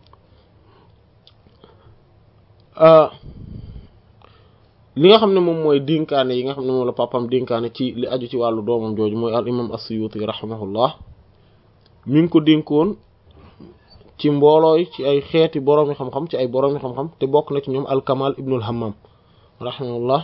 li nga xam ne moom mooy dénkaane yi nga xam ne moom la papam dénkaane ci li aju ci wàllu doomam jooju mooy al imam as-Suyuti rahimahullah mi ngi ko dénkoon ci mboolooy ci ay xeeti boroomi xam-xam ci ay boroomi xam-xam te bokk na ci ñoom al-Kamal ibnul Hammam rahimahullah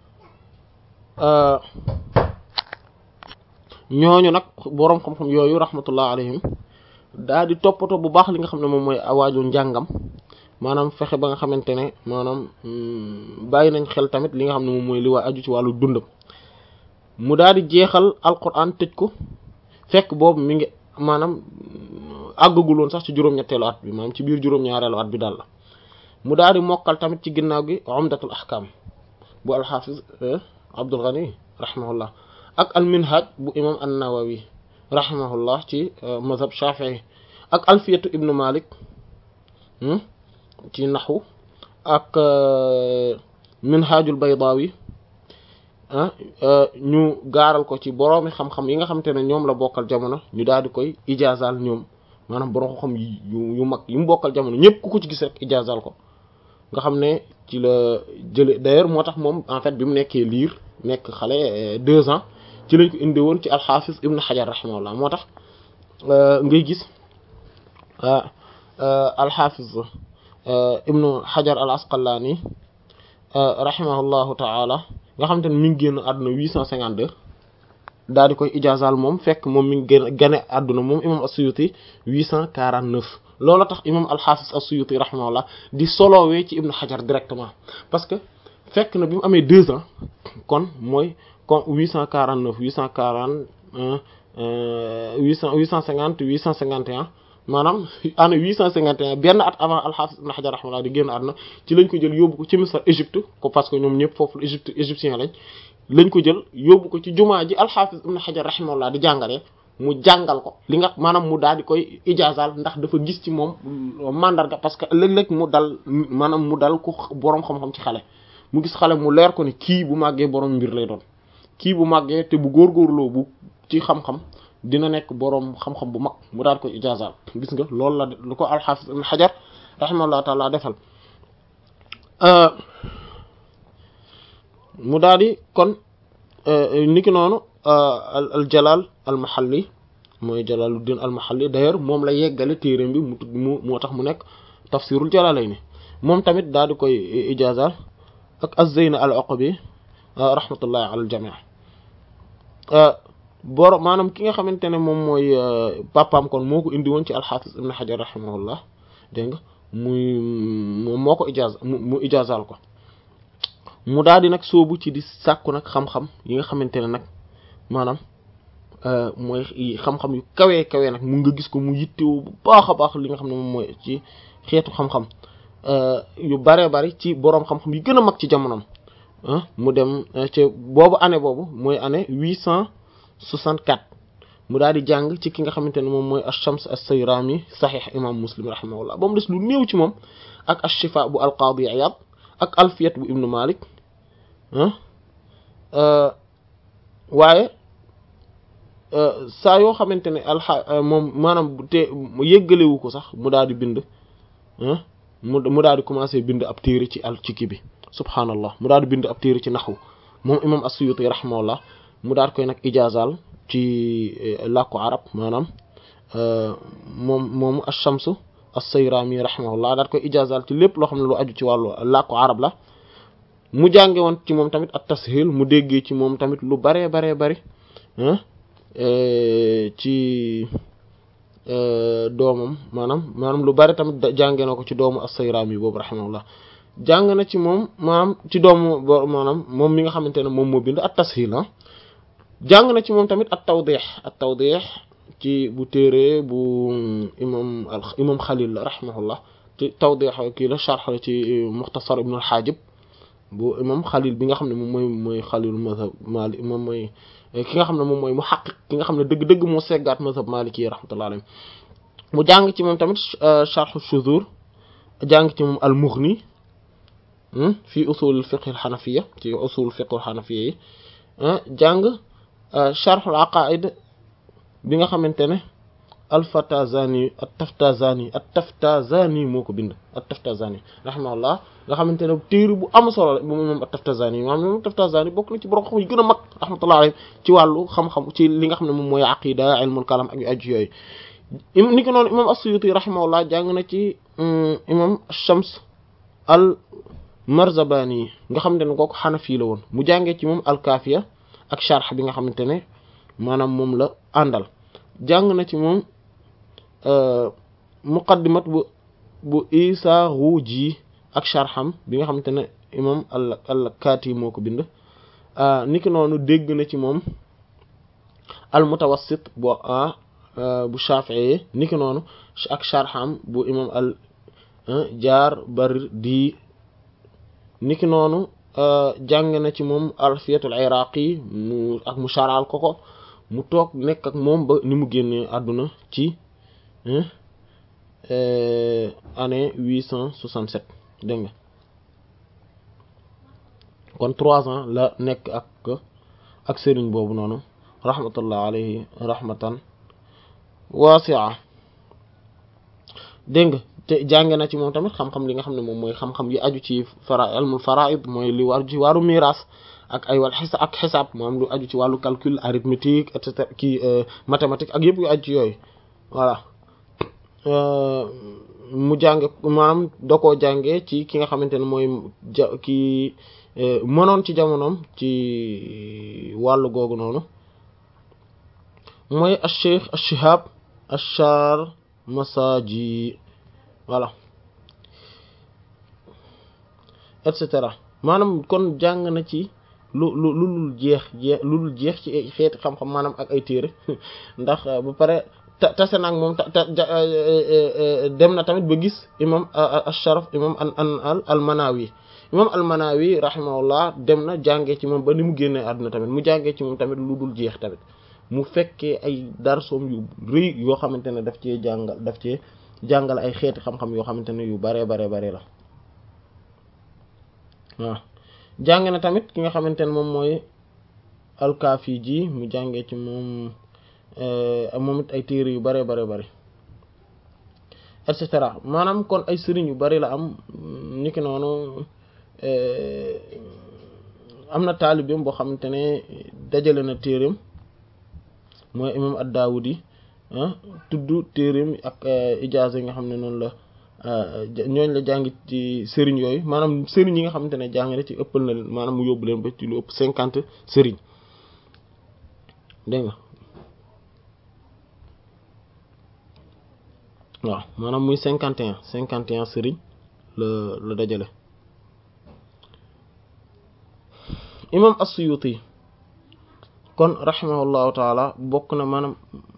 ñooñu nag boroom xam-xam yooyu rahmatullah alayhim daa di toppatoo bu baax li nga xam ne moom mooy awaaju njàngam maanaam fexe ba nga xamante ne maanaam bàyyi nañ xel tamit li nga xam ne moom mooy li waa aju ci wàllu dundam mu daal di jeexal alquran tëj ko fekk boobu mi ngi maanaam àggagul woon sax ci juróom-ñetteelu at bi maanaam ci biir juróom-ñaareelu at bi daal la mu daal di mokkal tamit ci ginnaaw gi umdatul ahkam bu alxafiz Abdul Ghani rahimahullah ak alminhaj bu imam an-Nawawi rahimahullah ci mazhab Shafi'i ak alfiyatu ibnu Malik ci naxwu ak minhajul Baydawi ñu gaaral ko ci boroomi xam-xam yi nga xamante ne ñoom la bokkal jamono ñu daal di koy ijaazal ñoom maanaam borom xam yu yu mag yi mu bokkal jamono ñëpp ku ko ci gis rek ijaazal ko nga xam ne ci la jële d'ailleurs moo tax moom en fait bi mu nekkee liir nekk xale deux ans ci lañ ko indi woon ci alxaafis ibn xajar rahimahullah moo tax ngay gis alxaafis ibnu xajar al asqalaani rahimahullahu taala nga xam te ne mi ngi génn àdduna huit cent cinquante deux daal di koy ijaazal moom fekk moom mi ngi gën gane àdduna moom imam as-Suyuti huit cent quarante neuf loolu tax imam alxaafis as-Suyuti rahimahullah di solowee ci ibnu xajar directement parce que fekk na bi mu amee deux ans kon mooy kon huit cent quarante neuf huit cent quarante huit cent huit cent cinquante huit cent cinquante et un maanaam année huit cent cinquante et un benn at avant al-Hafiz ibn Hajar rahimahullah di génn àdduna ci lañ ko jël yóbbu ko ci Misr Égypte ko parce que ñoom ñëpp foofu Égypte égyptien lañ lañ ko jël yóbbu ko ci jumaa ji al-Hafiz ibn Hajar rahimahullah di jàngalee mu jàngal ko li nga maanaam mu daal di koy ijaazal ndax dafa gis ci moom mandarga parce que léeg-léeg mu dal maanaam mu dal ku boroom xam-xam ci xale mu gis xale mu leer ko ni kii bu màggee boroom mbir lay doon kii bu màggee te bu góorgóorloo bu ci xam-xam dina nekk boroom xam-xam bu mag mu daal koy ijaazal gis nga loolu la lu ko alxaafis ibn xajar rahimahullah taala defal mu daal di kon niki noonu al jalal al mahalli mooy jalaluddin al mahalli d'ailleurs moom la yeggale téereem bi mu tudd mu moo tax mu nekk tafsirul jalalayni moom tamit daal di koy ijaazal ak az-Zayn al-Uqbi rahmatullahi ala al-jami' boro maanaam ki nga xamante ne moom mooy papaam kon moo ko indi woon ci al-Hafiz ibn Hajar rahimahullah dégg nga muy moom moo ko ijaaz mu ijaazal ko mu daal di nag soobu ci di sàkku nag xam-xam yi nga xamante ne nag maanaam mooy xam-xam yu kawee kawee nag mu nga gis ko mu yittewu bu baax a baax li nga xam ne moom mooy ci xeetu xam-xam yu bare bari ci boroom xam-xam yi gën a mag ci jamonoom mu dem ci boobu année boobu mooy année huit cent soixante-quatre mu daal di jàng ci ki nga xamante ne moom mooy ash-Shams as-Sayrami saxiix imam Muslim rahimahullah ba mu des lu néew ci moom ak ash-Shifa bu al-Qadi Iyad ak alfiyat bu ibnu Malik waaye saa yoo xamante ne alxa moom maanaam te yëggalewu ko sax mu daal di bind mu mu daal di commencé bind ab téere ci al ci kii bi subhaanallah mu daal di bind ab téere ci naxwu moom imam as-Suyuti rahimahullah mu daal koy nag ijaazal ci làkku arab maanaam moom moomu ash-Shamsu as-Sayrami rahimahullah daal koy ijaazal ci lépp loo xam ne lu aju ci wàllu làkku arab la mu jànge woon ci moom tamit at-Tashil mu déggee ci moom tamit lu baree baree bari ci doomam maanaam maanaam lu bari tamit jànge na ko ci doomu as-Sayrami boobu rahimahullah jàng na ci moom maanaam ci doomu maanaam moom mi nga xamante ne moom moo bind at-Tashil ah jàng na ci moom tamit at-Tawdih at-Tawdih ci bu téere bu imam imam Khalil la rahimahullah ci Tawdih kii la sharh ci Mukhtasar Ibn al-Hajib bu imam Khalil bi nga xam ne moom mooy mooy Khalil mazhab Malik moom mooy ki nga xam ne moom mooy muhaqqiq ki nga xam ne dëgg-dëgg moo seggaat mazhab Maliki yi rahmatullahi alayhi mu jàng ci moom tamit sharh shuzur jàng ci moom al-Mughni fi usul al-fiqh al-hanafiyya ci usul al-fiqh al-hanafiyya yi jàng sharh al-aqaid bi nga xamante ne al-Fatazani at-Taftazani at-Taftazani moo ko bind at-Taftazani rahimahullah nga xamante ne téere bu am solo la moom moom at-Taftazani maanaam moom at-Taftazani bokk na ci borom xam yu gën a mag rahmatullah alayhi ci wàllu xam-xam ci li nga xam ne moom mooy aqida ilmul kalam ak yu aju yooyu ni ko noonu imam as-Suyuti rahimahullah jàng na ci imam Shams al Marzabani nga xamante ne kooku Hanafi la woon mu jàngee ci moom al-Kafiya ak sharh bi nga xamante ne maanaam moom la àndal jàng na ci moom muqaddimat bu bu Isa Ruji ak sharham bi nga xamante ne imam al al-Kati moo ko bind niki noonu dégg na ci moom al-Mutawassit bu bu Shafi'i niki noonu ak sharham bu imam al Jaarbardi niki noonu jàng na ci moom Alfiyatul Iraqi mu ak mu sharal ko ko mu toog nekk ak moom ba ni mu génnee àdduna ci année huit cent soixante-sept dégg nga kon trois ans la nekk ak ak sëriñ boobu noonu rahmatullah alayhi rahmatan wasi'a dégg nga te jànge na ci moom tamit xam-xam li nga xam ne moom mooy xam-xam yi aju ci fara ilmul faraid mooy li war ci wàllu miraas ak ay wàll xisa ak xisaab moom lu aju ci wàllu calcul arithmétique et cetera kii mathématique ak yëpp yu aju ci yooyu voilà mu jànge maanaam da koo jànge ci ki nga xamante ne mooy ja kii mënoon ci jamonoom ci wàllu googu noonu mooy acheikh ashihab achar masaji voilà et cetera maanaam kon jàng na ci lu lu lu lul jeex jeex lu lul jeex ci xeeti xam-xam maanaam ak ay téere ndax ba pare ta tase naag moom ta dem na tamit ba gis imam asharaf imam an an al manawi imam al manawi rahimahullah dem na jàngee ci moom ba ni mu génnee àdduna tamit mu jàngee ci moom tamit lu dul jeex tamit mu fekkee ay darsoom yu rëy yoo xamante ne daf cee jàngal daf cee jàngal ay xeeti xam-xam yoo xamante ne yu bare bare bare la waaw jàng na tamit ki nga xamante ne moom mooy alkaafi ji mu jàngee ci moom moom it ay téere yu bare bare bare et cetera maanaam kon ay sëriñ yu bari la am niki noonu am na taalibeem boo xamante ne dajale na téereem mooy imam ad-Dawudi tudd téereem ak ijaaza yi nga xam ne noonu la ñooñ la jàng ci sëriñ yooyu maanaam sëriñ yi nga xamante ne jàng na ci ëppal na maanaam mu yóbbu leen ba ci lu ëpp cinquante sëriñ dégg nga waaw maanaam muy cinquante et un cinquante et un sëriñ la la dajale imam as-Suyuti kon rahimahullahu taala bokk na maanaam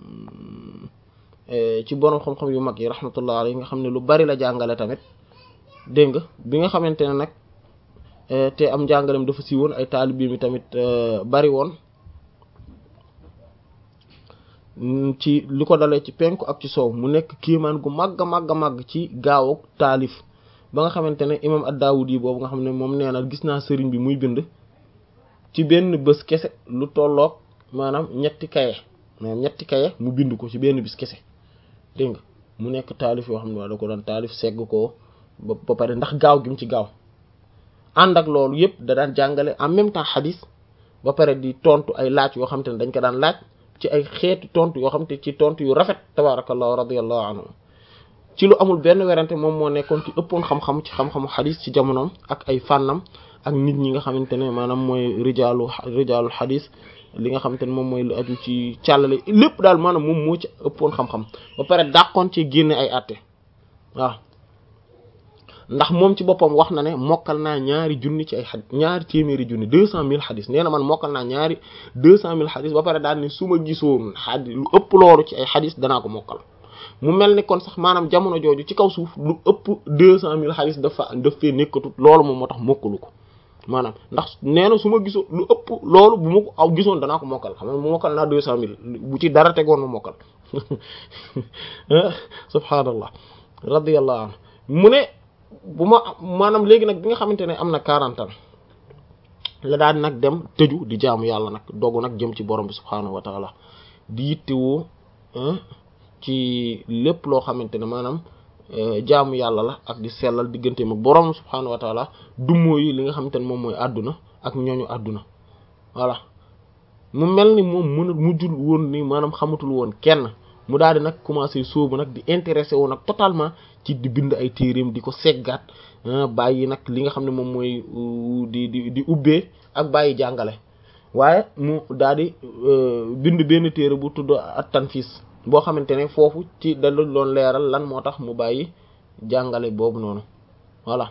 ci borom xam-xam yu mag yi rahmatullah alayhi nga xam ne lu bari la jàngale tamit dégg nga bi nga xamante ne nag te am jàngalem dafa si woon ay taalibe mi tamit bari woon ci li ko dalee ci penku ak ci soow mu nekk kiimaan gu màgg màgg màgg ci gaaw taalif ba nga xamante ne imam ad-Dawudi boobu nga xam ne moom nee na gis naa sëriñ bi muy bind ci benn bés kese lu tolloog maanaam ñetti kaye maanaam ñetti kaye mu bind ko ci benn bis kese dégg nga mu nekk taalif yoo xam ne waa da ko doon taalif segg ko ba ba pare ndax gaaw gi mu ci gaaw ànd ak loolu yëpp da daan jàngale en même temps xadis ba pare di tontu ay laaj yoo xam te ne dañ ko daan laaj ci ay xeeti tontu yoo xam te ci tontu yu rafet tabarakallahu radiyallahu anhu ci lu amul benn werante moom moo nekkoon ci ëppoon xam-xam ci xam-xamu xadis ci jamonoom ak ay fànnam ak nit ñi nga xamante ne maanaam mooy rijaalu rijaalul xadis li nga xamante ne moom mooy lu aju ci càllale lépp daal maanaam moom moo ci ëppoon xam-xam ba pare dàqoon ci génne ay àtte waaw ndax moom ci boppam wax na ne mokkal naa ñaari junni ci ay xadis ñaari téeméeri junni deux cent mille xadis nee na man mokkal naa ñaari deux cent mille xadis ba pare daal ne su ma gisoon xadis lu ëpp loolu ci ay xadis danaa ko mokkal mu mel ni kon sax maanaam jamono jooju ci kaw suuf lu ëpp deux cent mille xadis dafa daf fee nekkatut loolu moom moo tax mokkalu ko maanaam ndax nee na su ma gisoon lu ëpp loolu bu ma ko aw gisoon danaa ko mokkal xam nga mu mokkal naa deux cent mille bu ci dara tegoon ma mokkal subhaanallah radiyallahu anhu mu ne bu ma maanaam léegi nag bi nga xamante ne am na quarante ans la daan nag dem tëju di jaamu yàlla nag dogu nag jëm ci borom bi subhaanahu wa taala di yittewoo ci lépp loo xamante ne maanaam jaamu yàlla la ak di sellal digganteem ak borom subhaanahu wa taala dummoo yi li nga xamante ne moom mooy àdduna ak ñooñu àdduna voilà mu mel ni moom mën mujjul woon ni maanaam xamatul woon kenn mu daal di nag commencé sóobu nag di intéressé wu nag totalement ci di bind ay téereem di ko seggaat bàyyi nag li nga xam ne moom mooy di di di ubbee ak bàyyi jàngale waaye mu daal di bind benn téere bu tudd at tanfis boo xamante ne foofu ci da doon leeral lan moo tax mu bàyyi jàngale boobu noonu voilà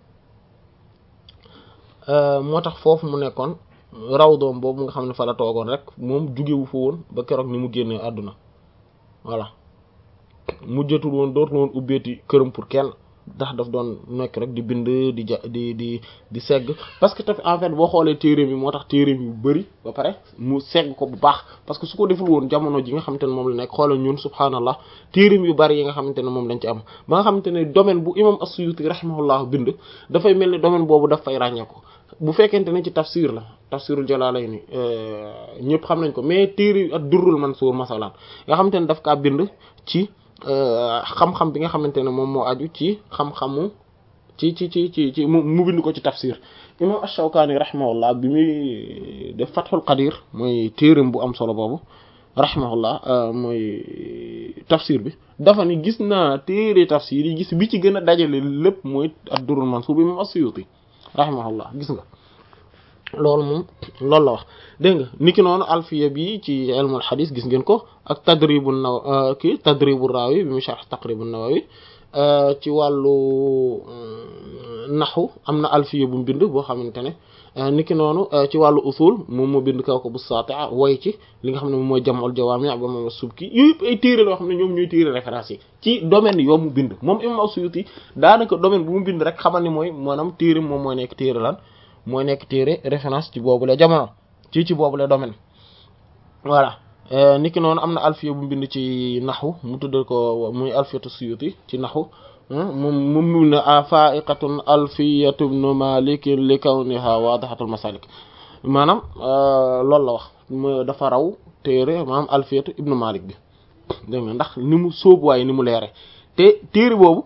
moo tax foofu mu nekkoon raw doom boobu nga xam ne fa la toogoon rek moom jugewu fa woon ba keroog ni mu génnee àdduna voilà mujjatul woon dootul woon ubbeeti këram pour kenn ndax daf doon nekk rek di bind di ja di di di segg parce que tamit en fait boo xoolee téereem yi moo tax téereem yu bëri ba pare mu segg ko bu baax parce que su ko deful woon jamono ji nga xamante ne moom la nekk xoolal ñun subhaanallah téereem yu bëri yi nga xamante ne moom lañ ci am ba nga xamante ne domaine bu imam as-Suyuti rahimahullah bind dafay mel ni domaine boobu daf fay ràññeeku bu fekkente ne ci tafsir la tafsirul Jalaalayni ñëpp xam nañ ko mais téere ak Durrul Mansuur masalan nga xamante ne daf kaa bind ci xam-xam bi nga xamante ne moom moo aju ci xam-xamu ci ci ci ci ci mu bind ko ci tafsir imam ash-Shawkani rahimahullah bi muy def Fathul Qadir mooy téeram bu am solo boobu rahimahullah mooy tafsir bi dafa ni gis naa téere tafsir yi gis bi ci gën a dajale lépp mooy ad-Durrul Mansuur bi imam as-Suyuti rahimahullah gis nga loolu moom loolu la wax dégg nga niki noonu alfiya bi ci ilmul xadis gis ngeen ko ak tadribu naw kii tadribu raawi bi mu sharh taqribu nawawi ci wàllu naxu am na alfiya bu mu bind boo xamante ne niki noonu ci wàllu usul moom moo bind kaw ko bu saati'a way ci li nga xam ne moom mooy jam'ul jawaami' ba moom subki yooyu yëpp ay téere loo xam ne ñoom ñooy téere référence yi ci domaine yoo mu bind moom imam as-Suyuti daanaka domaine bu mu bind rek xamal ni mooy maanaam téere moom mooy nekk téere lan mooy nekk téere référence ci boobule jamono ci ci boobule domaine voilà niki noonu am na alfiya bu mu bind ci naxu mu tuddal ko muy alfiyatu suyuti ci naxu moom moom mu ne a fa'iqatun alfiyatu ibnu malik li kawniha wadihatul masalik maanaam loolu la wax dafa raw téere maanaam alfiyatu ibnu malik bi dégg nga ndax ni mu sóobuwaay ni mu leere te téere boobu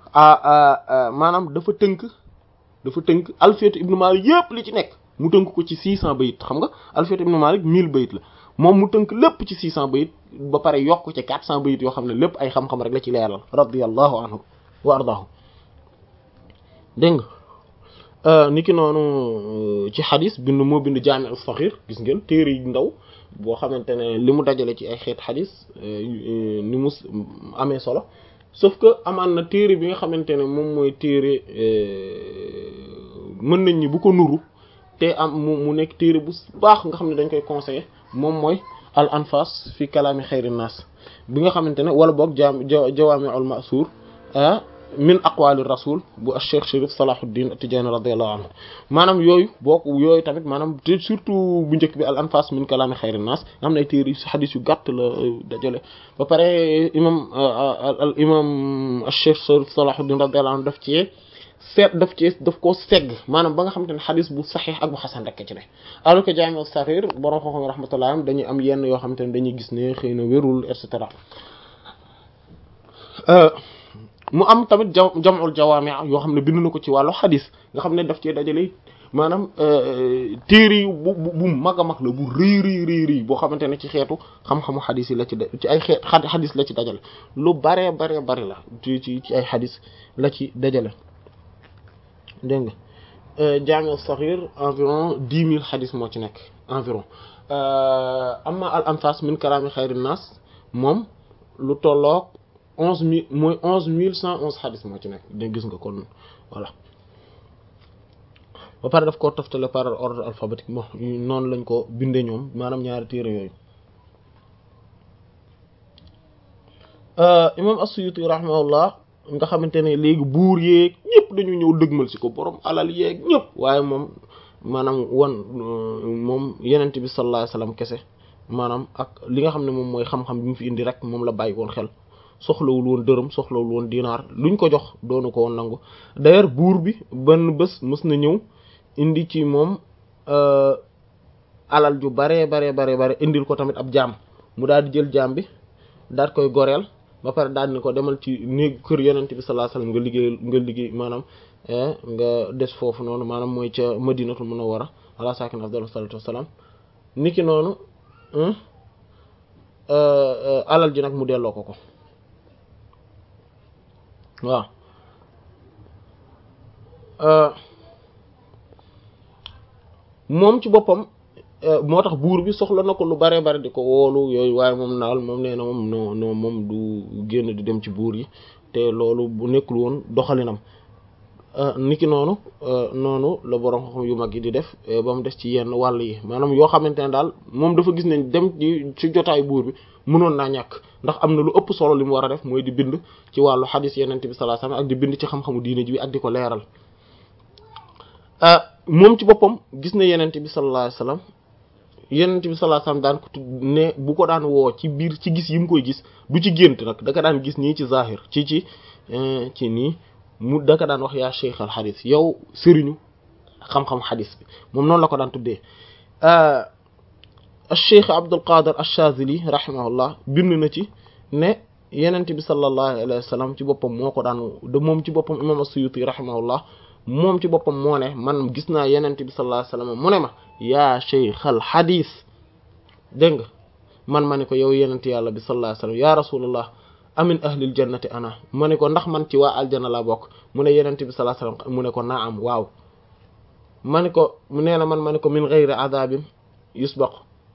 maanaam dafa tënk dafa tënk alfiyatu ibnu malik yëpp li ci nekk mu tënk ko ci 600 bayit xam nga alfiyatu ibnu malik 1000 bayit la moom mu tënk lépp ci 600 bayit ba pare yokk ci 400 bayit yoo xam ne lépp ay xam-xam rek la ci leeral radiyallahu anhu wa ardaahu dégg nga niki noonu ci xadis bind moo bind jaami as-saghir gis ngeen téere yu ndaw boo xamante ne li mu dajale ci ay xeet xadis ni mu amee solo sauf que amaan na téere bi nga xamante ne moom mooy téere mën nañ ñi bu ko nuru te am mu mu nekk téere bu baax nga xam ne dañ koy conseiller moom mooy al anfas fi kalaami xayri naas bi nga xamante ne wala boog jaam jawaami'ul ma'suur min aqwali rasul bu Cheikh Chérif Salahuddin At-Tidjânî radiyallahu anhu maanaam yooyu boo yooyu tamit maanaam te surtout bu njëkk bi al anfas min kalaami xayri naas nga xam ne ay téere yu xadis yu gàtt la dajale ba pare imam al imam Cheikh Chérif Salahuddin radiyallahu anhu daf ci seet daf ci daf koo segg maanaam ba nga xamante ne xadis bu saxiix ak bu xasan rek ci ne alors que jaami as-saghir borom xam-xam rahmatullah dañuy am yenn yoo xamante ne dañuy gis ne xëy na wérul et cetera mu am tamit ja jam'ul jawaami' yoo xam ne bind na ko ci wàllu xadis nga xam ne daf cee dajale maanaam téere yu bu bu mag a mag la bu rëy rëy rëy rëy boo xamante ne ci xeetu xam-xamu xadis yi la ci ci ay xeet xadis la ci dajale lu baree baree bari la ci ci ci ay xadis la ci dajale dégg nga jaami as-saghir environ dix mille xadis moo ci nekk environ amma al anfas min kalaami xayri naas moom lu tolloog onze mille mooy onze mille cent onze xadis moo ci nekk dégg gis nga kon voilà ba pare daf koo toftale par ordre alphabétique bon noonu lañ ko bindee ñoom maanaam ñaari téere yooyu imam as-Suyuti rahimahullah nga xamante ne léegi buur yeeg ñëpp dañu ñëw dëgmal si ko borom alal yeeg ñëpp waaye moom maanaam wan moom yenent bi sallallahu alayhi wasallam kese maanaam ak li nga xam ne moom mooy xam-xam bi mu fi indi rek moom la bàyyi woon xel soxlawul woon dërëm soxlawul woon dinaar luñ ko jox doonu ko woon nangu d'ailleurs buur bi benn bés mës na ñëw indi ci moom alal ju baree baree baree bare indil ko tamit ab jaam mu daal di jël jaam bi daal koy goreel ba pare daal ni ko demal ci néeg kër yonent bi sallallahu alayhi wasallam nga liggéey nga liggéey maanaam nga des foofu noonu maanaam mooy ca madinatul munawwara ala sakin afdalu salatu wassalam niki noonu alal ji nag mu delloo ko ko waaw moom ci boppam moo tax buur bi soxla na ko lu bare bare di ko woolu yooyu waaye moom naal moom nee na moom no no moom du génn di dem ci buur yi te loolu bu nekkul woon doxalinam niki noonu noonu la borom xam yu mag yi di def ba mu des ci yenn wàll yi maanaam yoo xamante ne daal moom dafa gis ne dem ci ci jotaay buur bi mënoon naa ñàkk ndax am na lu ëpp solo li mu war a def mooy di bind ci wàllu xadis yenente bi sallallahu alayhi wasallam ak di bind ci xam-xamu diine ji bi ak di ko leeral moom ci boppam gis na yenente bi sallallahu alayhi wasallam yenente bi sallallahu alayhi wasallam daan ko tudd ne bu ko daan woo ci biir ci gis yi mu koy gis du ci gént nag da ka daan gis nii ci zahir ci ci ci nii mu da ka daan wax yaa cheikh al xadis yow sëriñu xam-xam xadis bi moom noonu la ko daan tuddee cheikh Abdul Qadir Ash-Shazili rahimahullah bind na ci ne yenente bi sallallahu alayhi wa sallam ci boppam moo ko daan de moom ci boppam imam As-Suyuti rahimahullah moom ci boppam moo ne man gis naa yenente bi sallallahu alayhi wa sallam mu ne ma yaa cheikh al xadis dégg nga man ma ne ko yow yenente yàlla bi sallallahu alayhi wa sallam ya rasulullah amin ahlil jannati ana ma ne ko ndax man ci waa aljana la bokk mu ne yenente bi sallallahu alayhi wa sallam mu ne ko naam waaw ma ne ko mu nee na man ma ne ko min ghayri adabin yusbaq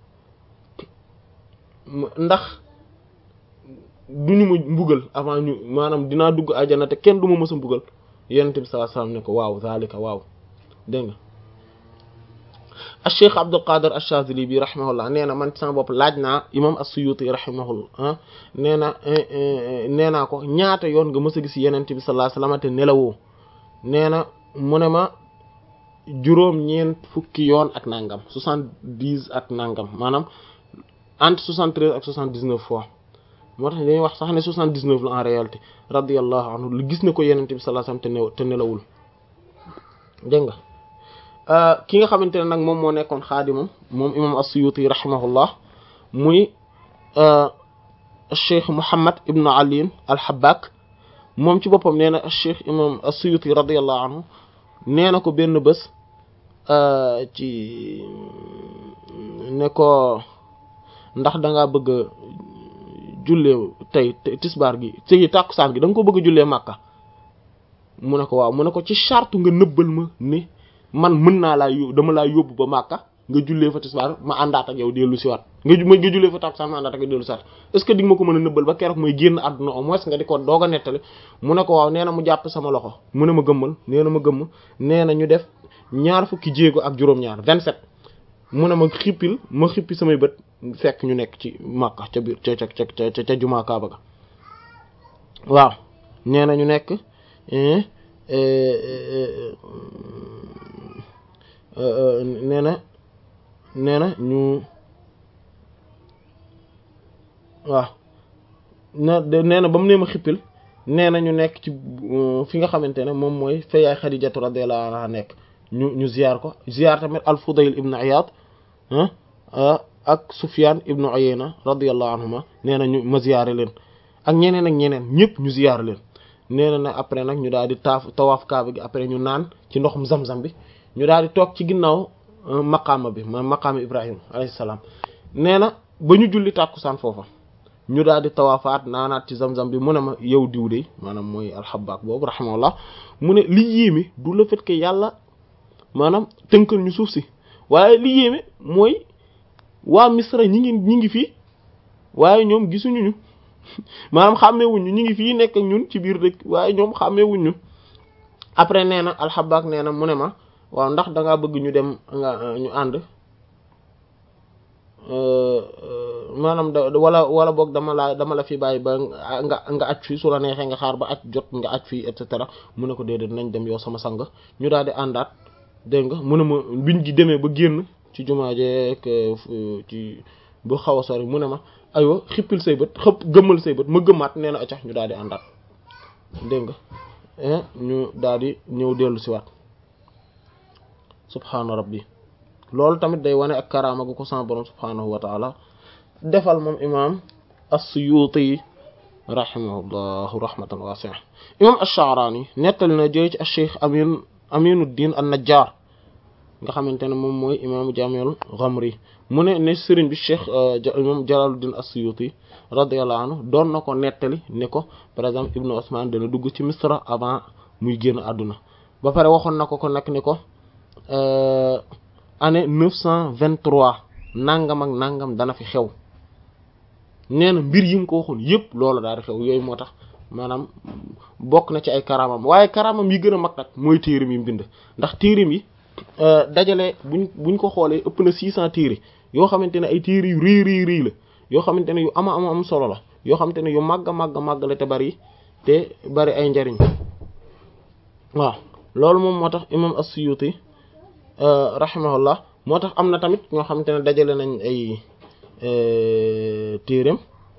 ndax duñu ma mbugal avant ñu maanaam dinaa dugg aljana te kenn du ma mës a mbugal yenente bi sallallahu alayhi wa sallam ne ko waaw zalika waaw dégg nga Cheikh Abdul Qadir Ash-Shazili bi rahimahullah nee na man sama bopp laaj naa imam As-Suyuti rahimahullah nee na nee naa ko ñaata yoon nga mës a gis yenente bi sallallahu alayhi wasallam te nelawoo nee na mu ne ma juróom-ñeent fukki yoon ak nangam soixante-dix ak nangam maanaam entre soixante-treize ak soixante-dix-neuf fois moo tax dañuy wax sax ne soixante-dix-neuf la en réalité radiyallahu anhu lu gis na ko yenente bi sallallahu alayhi wasallam te nelawul dégg nga ki nga xamante ne nag moom moo nekkoon xaadimam moom imam as-Suyuti rahimahullah muy cheikh Muhammad ibn Ali al-Habbak moom ci boppam nee na cheikh imam as-Suyuti radiyallahu anhu nee na ko benn bés ci ne ko ndax da ngaa bëgg a jullee tey tisbaar gi ci tàkkusaan gi da nga ko bëgg a jullee Makka mu ne ko waaw mu ne ko ci charte nga nëbbal ma ni man mën naa laa yób dama laa yóbbu ba Makka nga jullee fa tisbaar ma àndaat ak yow dellu si waat nga ma nga jullee fa takkusaan ma àndaat ak yow dellu si waat est-ce que di nga ma ko mën a nëbbal ba keroog mooy génn àdduna au moins nga di ko doog a nettali mu ne ko waaw nee na mu jàpp sama loxo mu ne ma gëmmal nee na ma gëmm nee na ñu def ñaar fukki jéego ak juróom-ñaar vingt-sept mu ne ma xippil ma xippi samay bët fekk ñu nekk ci Makka ca biir ca ca ca ca ca jumaa Kaaba ga waaw nee na ñu nekk nee na nee na ñu waaw na nee na ba mu nee ma xippil nee na ñu nekk ci fi nga xamante ne moom mooy fa yaay Xadijatu radiyallahu anha nekk ñu ñu ziyaar ko ziyaar tamit al-Fudayl ibn Iyad ak Sufyan ibn Uyayna radiyallahu anhuma nee na ñu ma ziyaare leen ak ñeneen ak ñeneen ñëpp ñu ziyaar leen nee na nag après nag ñu daal di taaf tawaaf kaaba gi après ñu naan ci ndoxum zam-zam bi ñu daal di toog ci ginnaaw maqaama bi ma maqaama Ibrahim alayhi salaam nee na ba ñu julli tàkkusaan foofa ñu daal di tawaafaat naanaat ci zam-zam bi mu ne ma yow diw de maanaam mooy alxabaak boobu rahimahullah mu ne li yéeme du le fait que yàlla maanaam tënkal ñu suuf si waaye li yéeme mooy waa Misra ñi ngi ñi ngi fii waaye ñoom gisuñu ñu maanaam xàmmeewuñu ñu ngi fii nekk ak ñun ci biir dëkk waaye ñoom xàmmeewuñu après nee na alxabaak nee na mu ne ma waaw ndax da ngaa bëgg ñu dem nga ñu ànd maanaam da wala wala boog dama la dama la fi bàyyi ba nga nga aj fii su la neexee nga xaar ba aj jot nga aj fii et cetera mu ne ko déedéet nañ dem yow sama sang ñu daal di àndaat dégg nga mu ne ma biñ gi demee ba génn ci jumaa jeek ci bu xaw a sori mu ne ma aywa xippil say bët xëpp gëmmal say bët ma gëmmaat nee na accax ñu daal di àndaat dégg nga ñu daal di ñëw dellu si waat subhaana rabbi loolu tamit day wane ak karaama gu ko sama borom subhaanahu wa taala defal moom imam as-Suyuti rahimahullahu rahmatan wasi'a imam ash-Sha'rani nettali na jëy ci ash-Shaykh amin Aminuddin an-Najjar nga xamante ne moom mooy imaamu Jaami'ul Ghamri mu ne ne sëriñ bi cheikh imam Jalaluddin As-Suyuti radiyallahu anhu doon na ko nettali ne ko par exemple Ibnu Usman dana dugg ci Misra avant muy génn àdduna ba pare waxoon na ko ko nag ni ko année neuf cent vingt-trois nangam ak nangam dana fi xew nee na mbir yi nga ko waxoon yëpp loolu daal di xew yooyu moo tax maanaam bokk na ci ay karamam waaye karamam yi gën a mag nag mooy téerim yi bind ndax téerim yi dajale buñ buñ ko xoolee ëpp na six cent téere yoo xamante ne ay téere yu rii rii rii la yoo xamante ne yu ama ama am solo la yoo xamante ne yu màgg màgg màgg la te bari te bari ay njariñ waaw loolu moom moo tax imam as-Suyuti rahimahullah moo tax am na tamit ñoo xamante ne dajale nañ ay téereem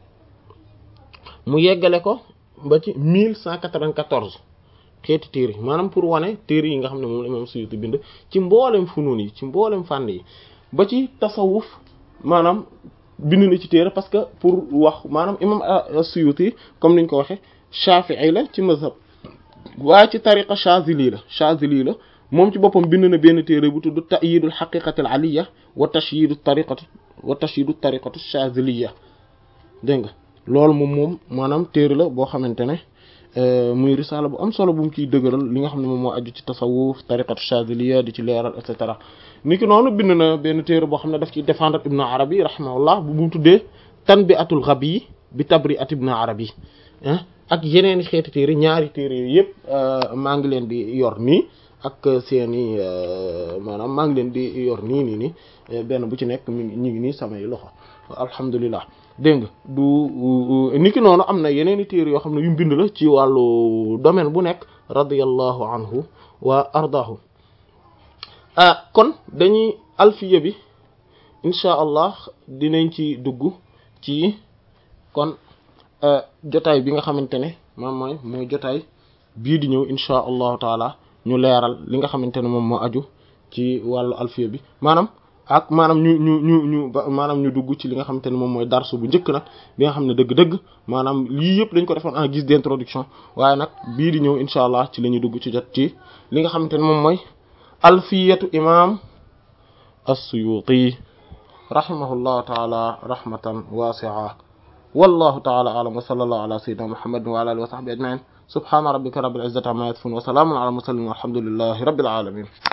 mu yeggale ko ba ci mille cent quatre-vingt-quatorze xeeti téere maanaam pour wane téere yi nga xam ne moom la imam Suyuti bind ci mboolem funuun yi ci mboolem fànn yi ba ci tasawuf maanaam bind na ci téere parce que pour wax maanaam imam Suyuti comme niñ ko waxe Shafi'i la ci mazhab waaye ci tariqa Shazili la Shazili la moom ci boppam bind na benn téere bu tudd ta'yidul haqiqatil aliyya wa tashyidu tariqati wa tashyidu tariqatu Shaziliya dégg nga loolu moom moom maanaam téere la boo xamante ne muy risala bu am solo bu mu ciy dëgëral li nga xam ne moom moo aju ci tasawuf tariqatu Shaziliya di ci leeral et cetera ni ki noonu bind na benn téere boo xam ne daf ciy défendre Ibn Arabi rahimahullah bu mu tuddee tanbi'atul ghabi bi tabri'at Ibn Arabi ak yeneen i xeeti téere ñaari téere yooyu yëpp maa ngi leen di yor nii ak seeni maanaam maa ngi leen di yor nii nii nii benn bu ci nekk mi ngi ñu ngi nii samay loxo alhamdulilah dégg nga du niki noonu am na yeneen i téere yoo xam ne yu bind la ci wàllu domaine bu nekk radiyallahu anhu wa ardaahu ah kon dañuy alfiya bi incha allah dinañ ci dugg ci kon jotaay bi nga xamante ne moom mooy mooy jotaay bii di ñëw incha allahu taala ñu leeral li nga xamante ne moom moo aju ci wàllu alfiya bi maanaam ak maanaam ñu ñu ñu ñu maanaam ñu dugg ci li nga xamante ne moom mooy darsu bu njëkk nag bi nga xam ne dëgg-dëgg maanaam lii yëpp dañ ko defoon en guise d'introduction waaye nag bii di ñëw incha allah ci la ñuy dugg ci jot ci li nga xamante ne moom mooy alfiyatu imam as-Suyuti rahimahullahu taala rahmatan wasi'a wallahu taala a'lam wa sallallahu ala sayyidina muhammadin wa ala alihi wa sahbihi ajma'in subhana rabbika rabbil izzati amma yasifun wa salamun ala mursalin walhamdulillahi rabbil alamin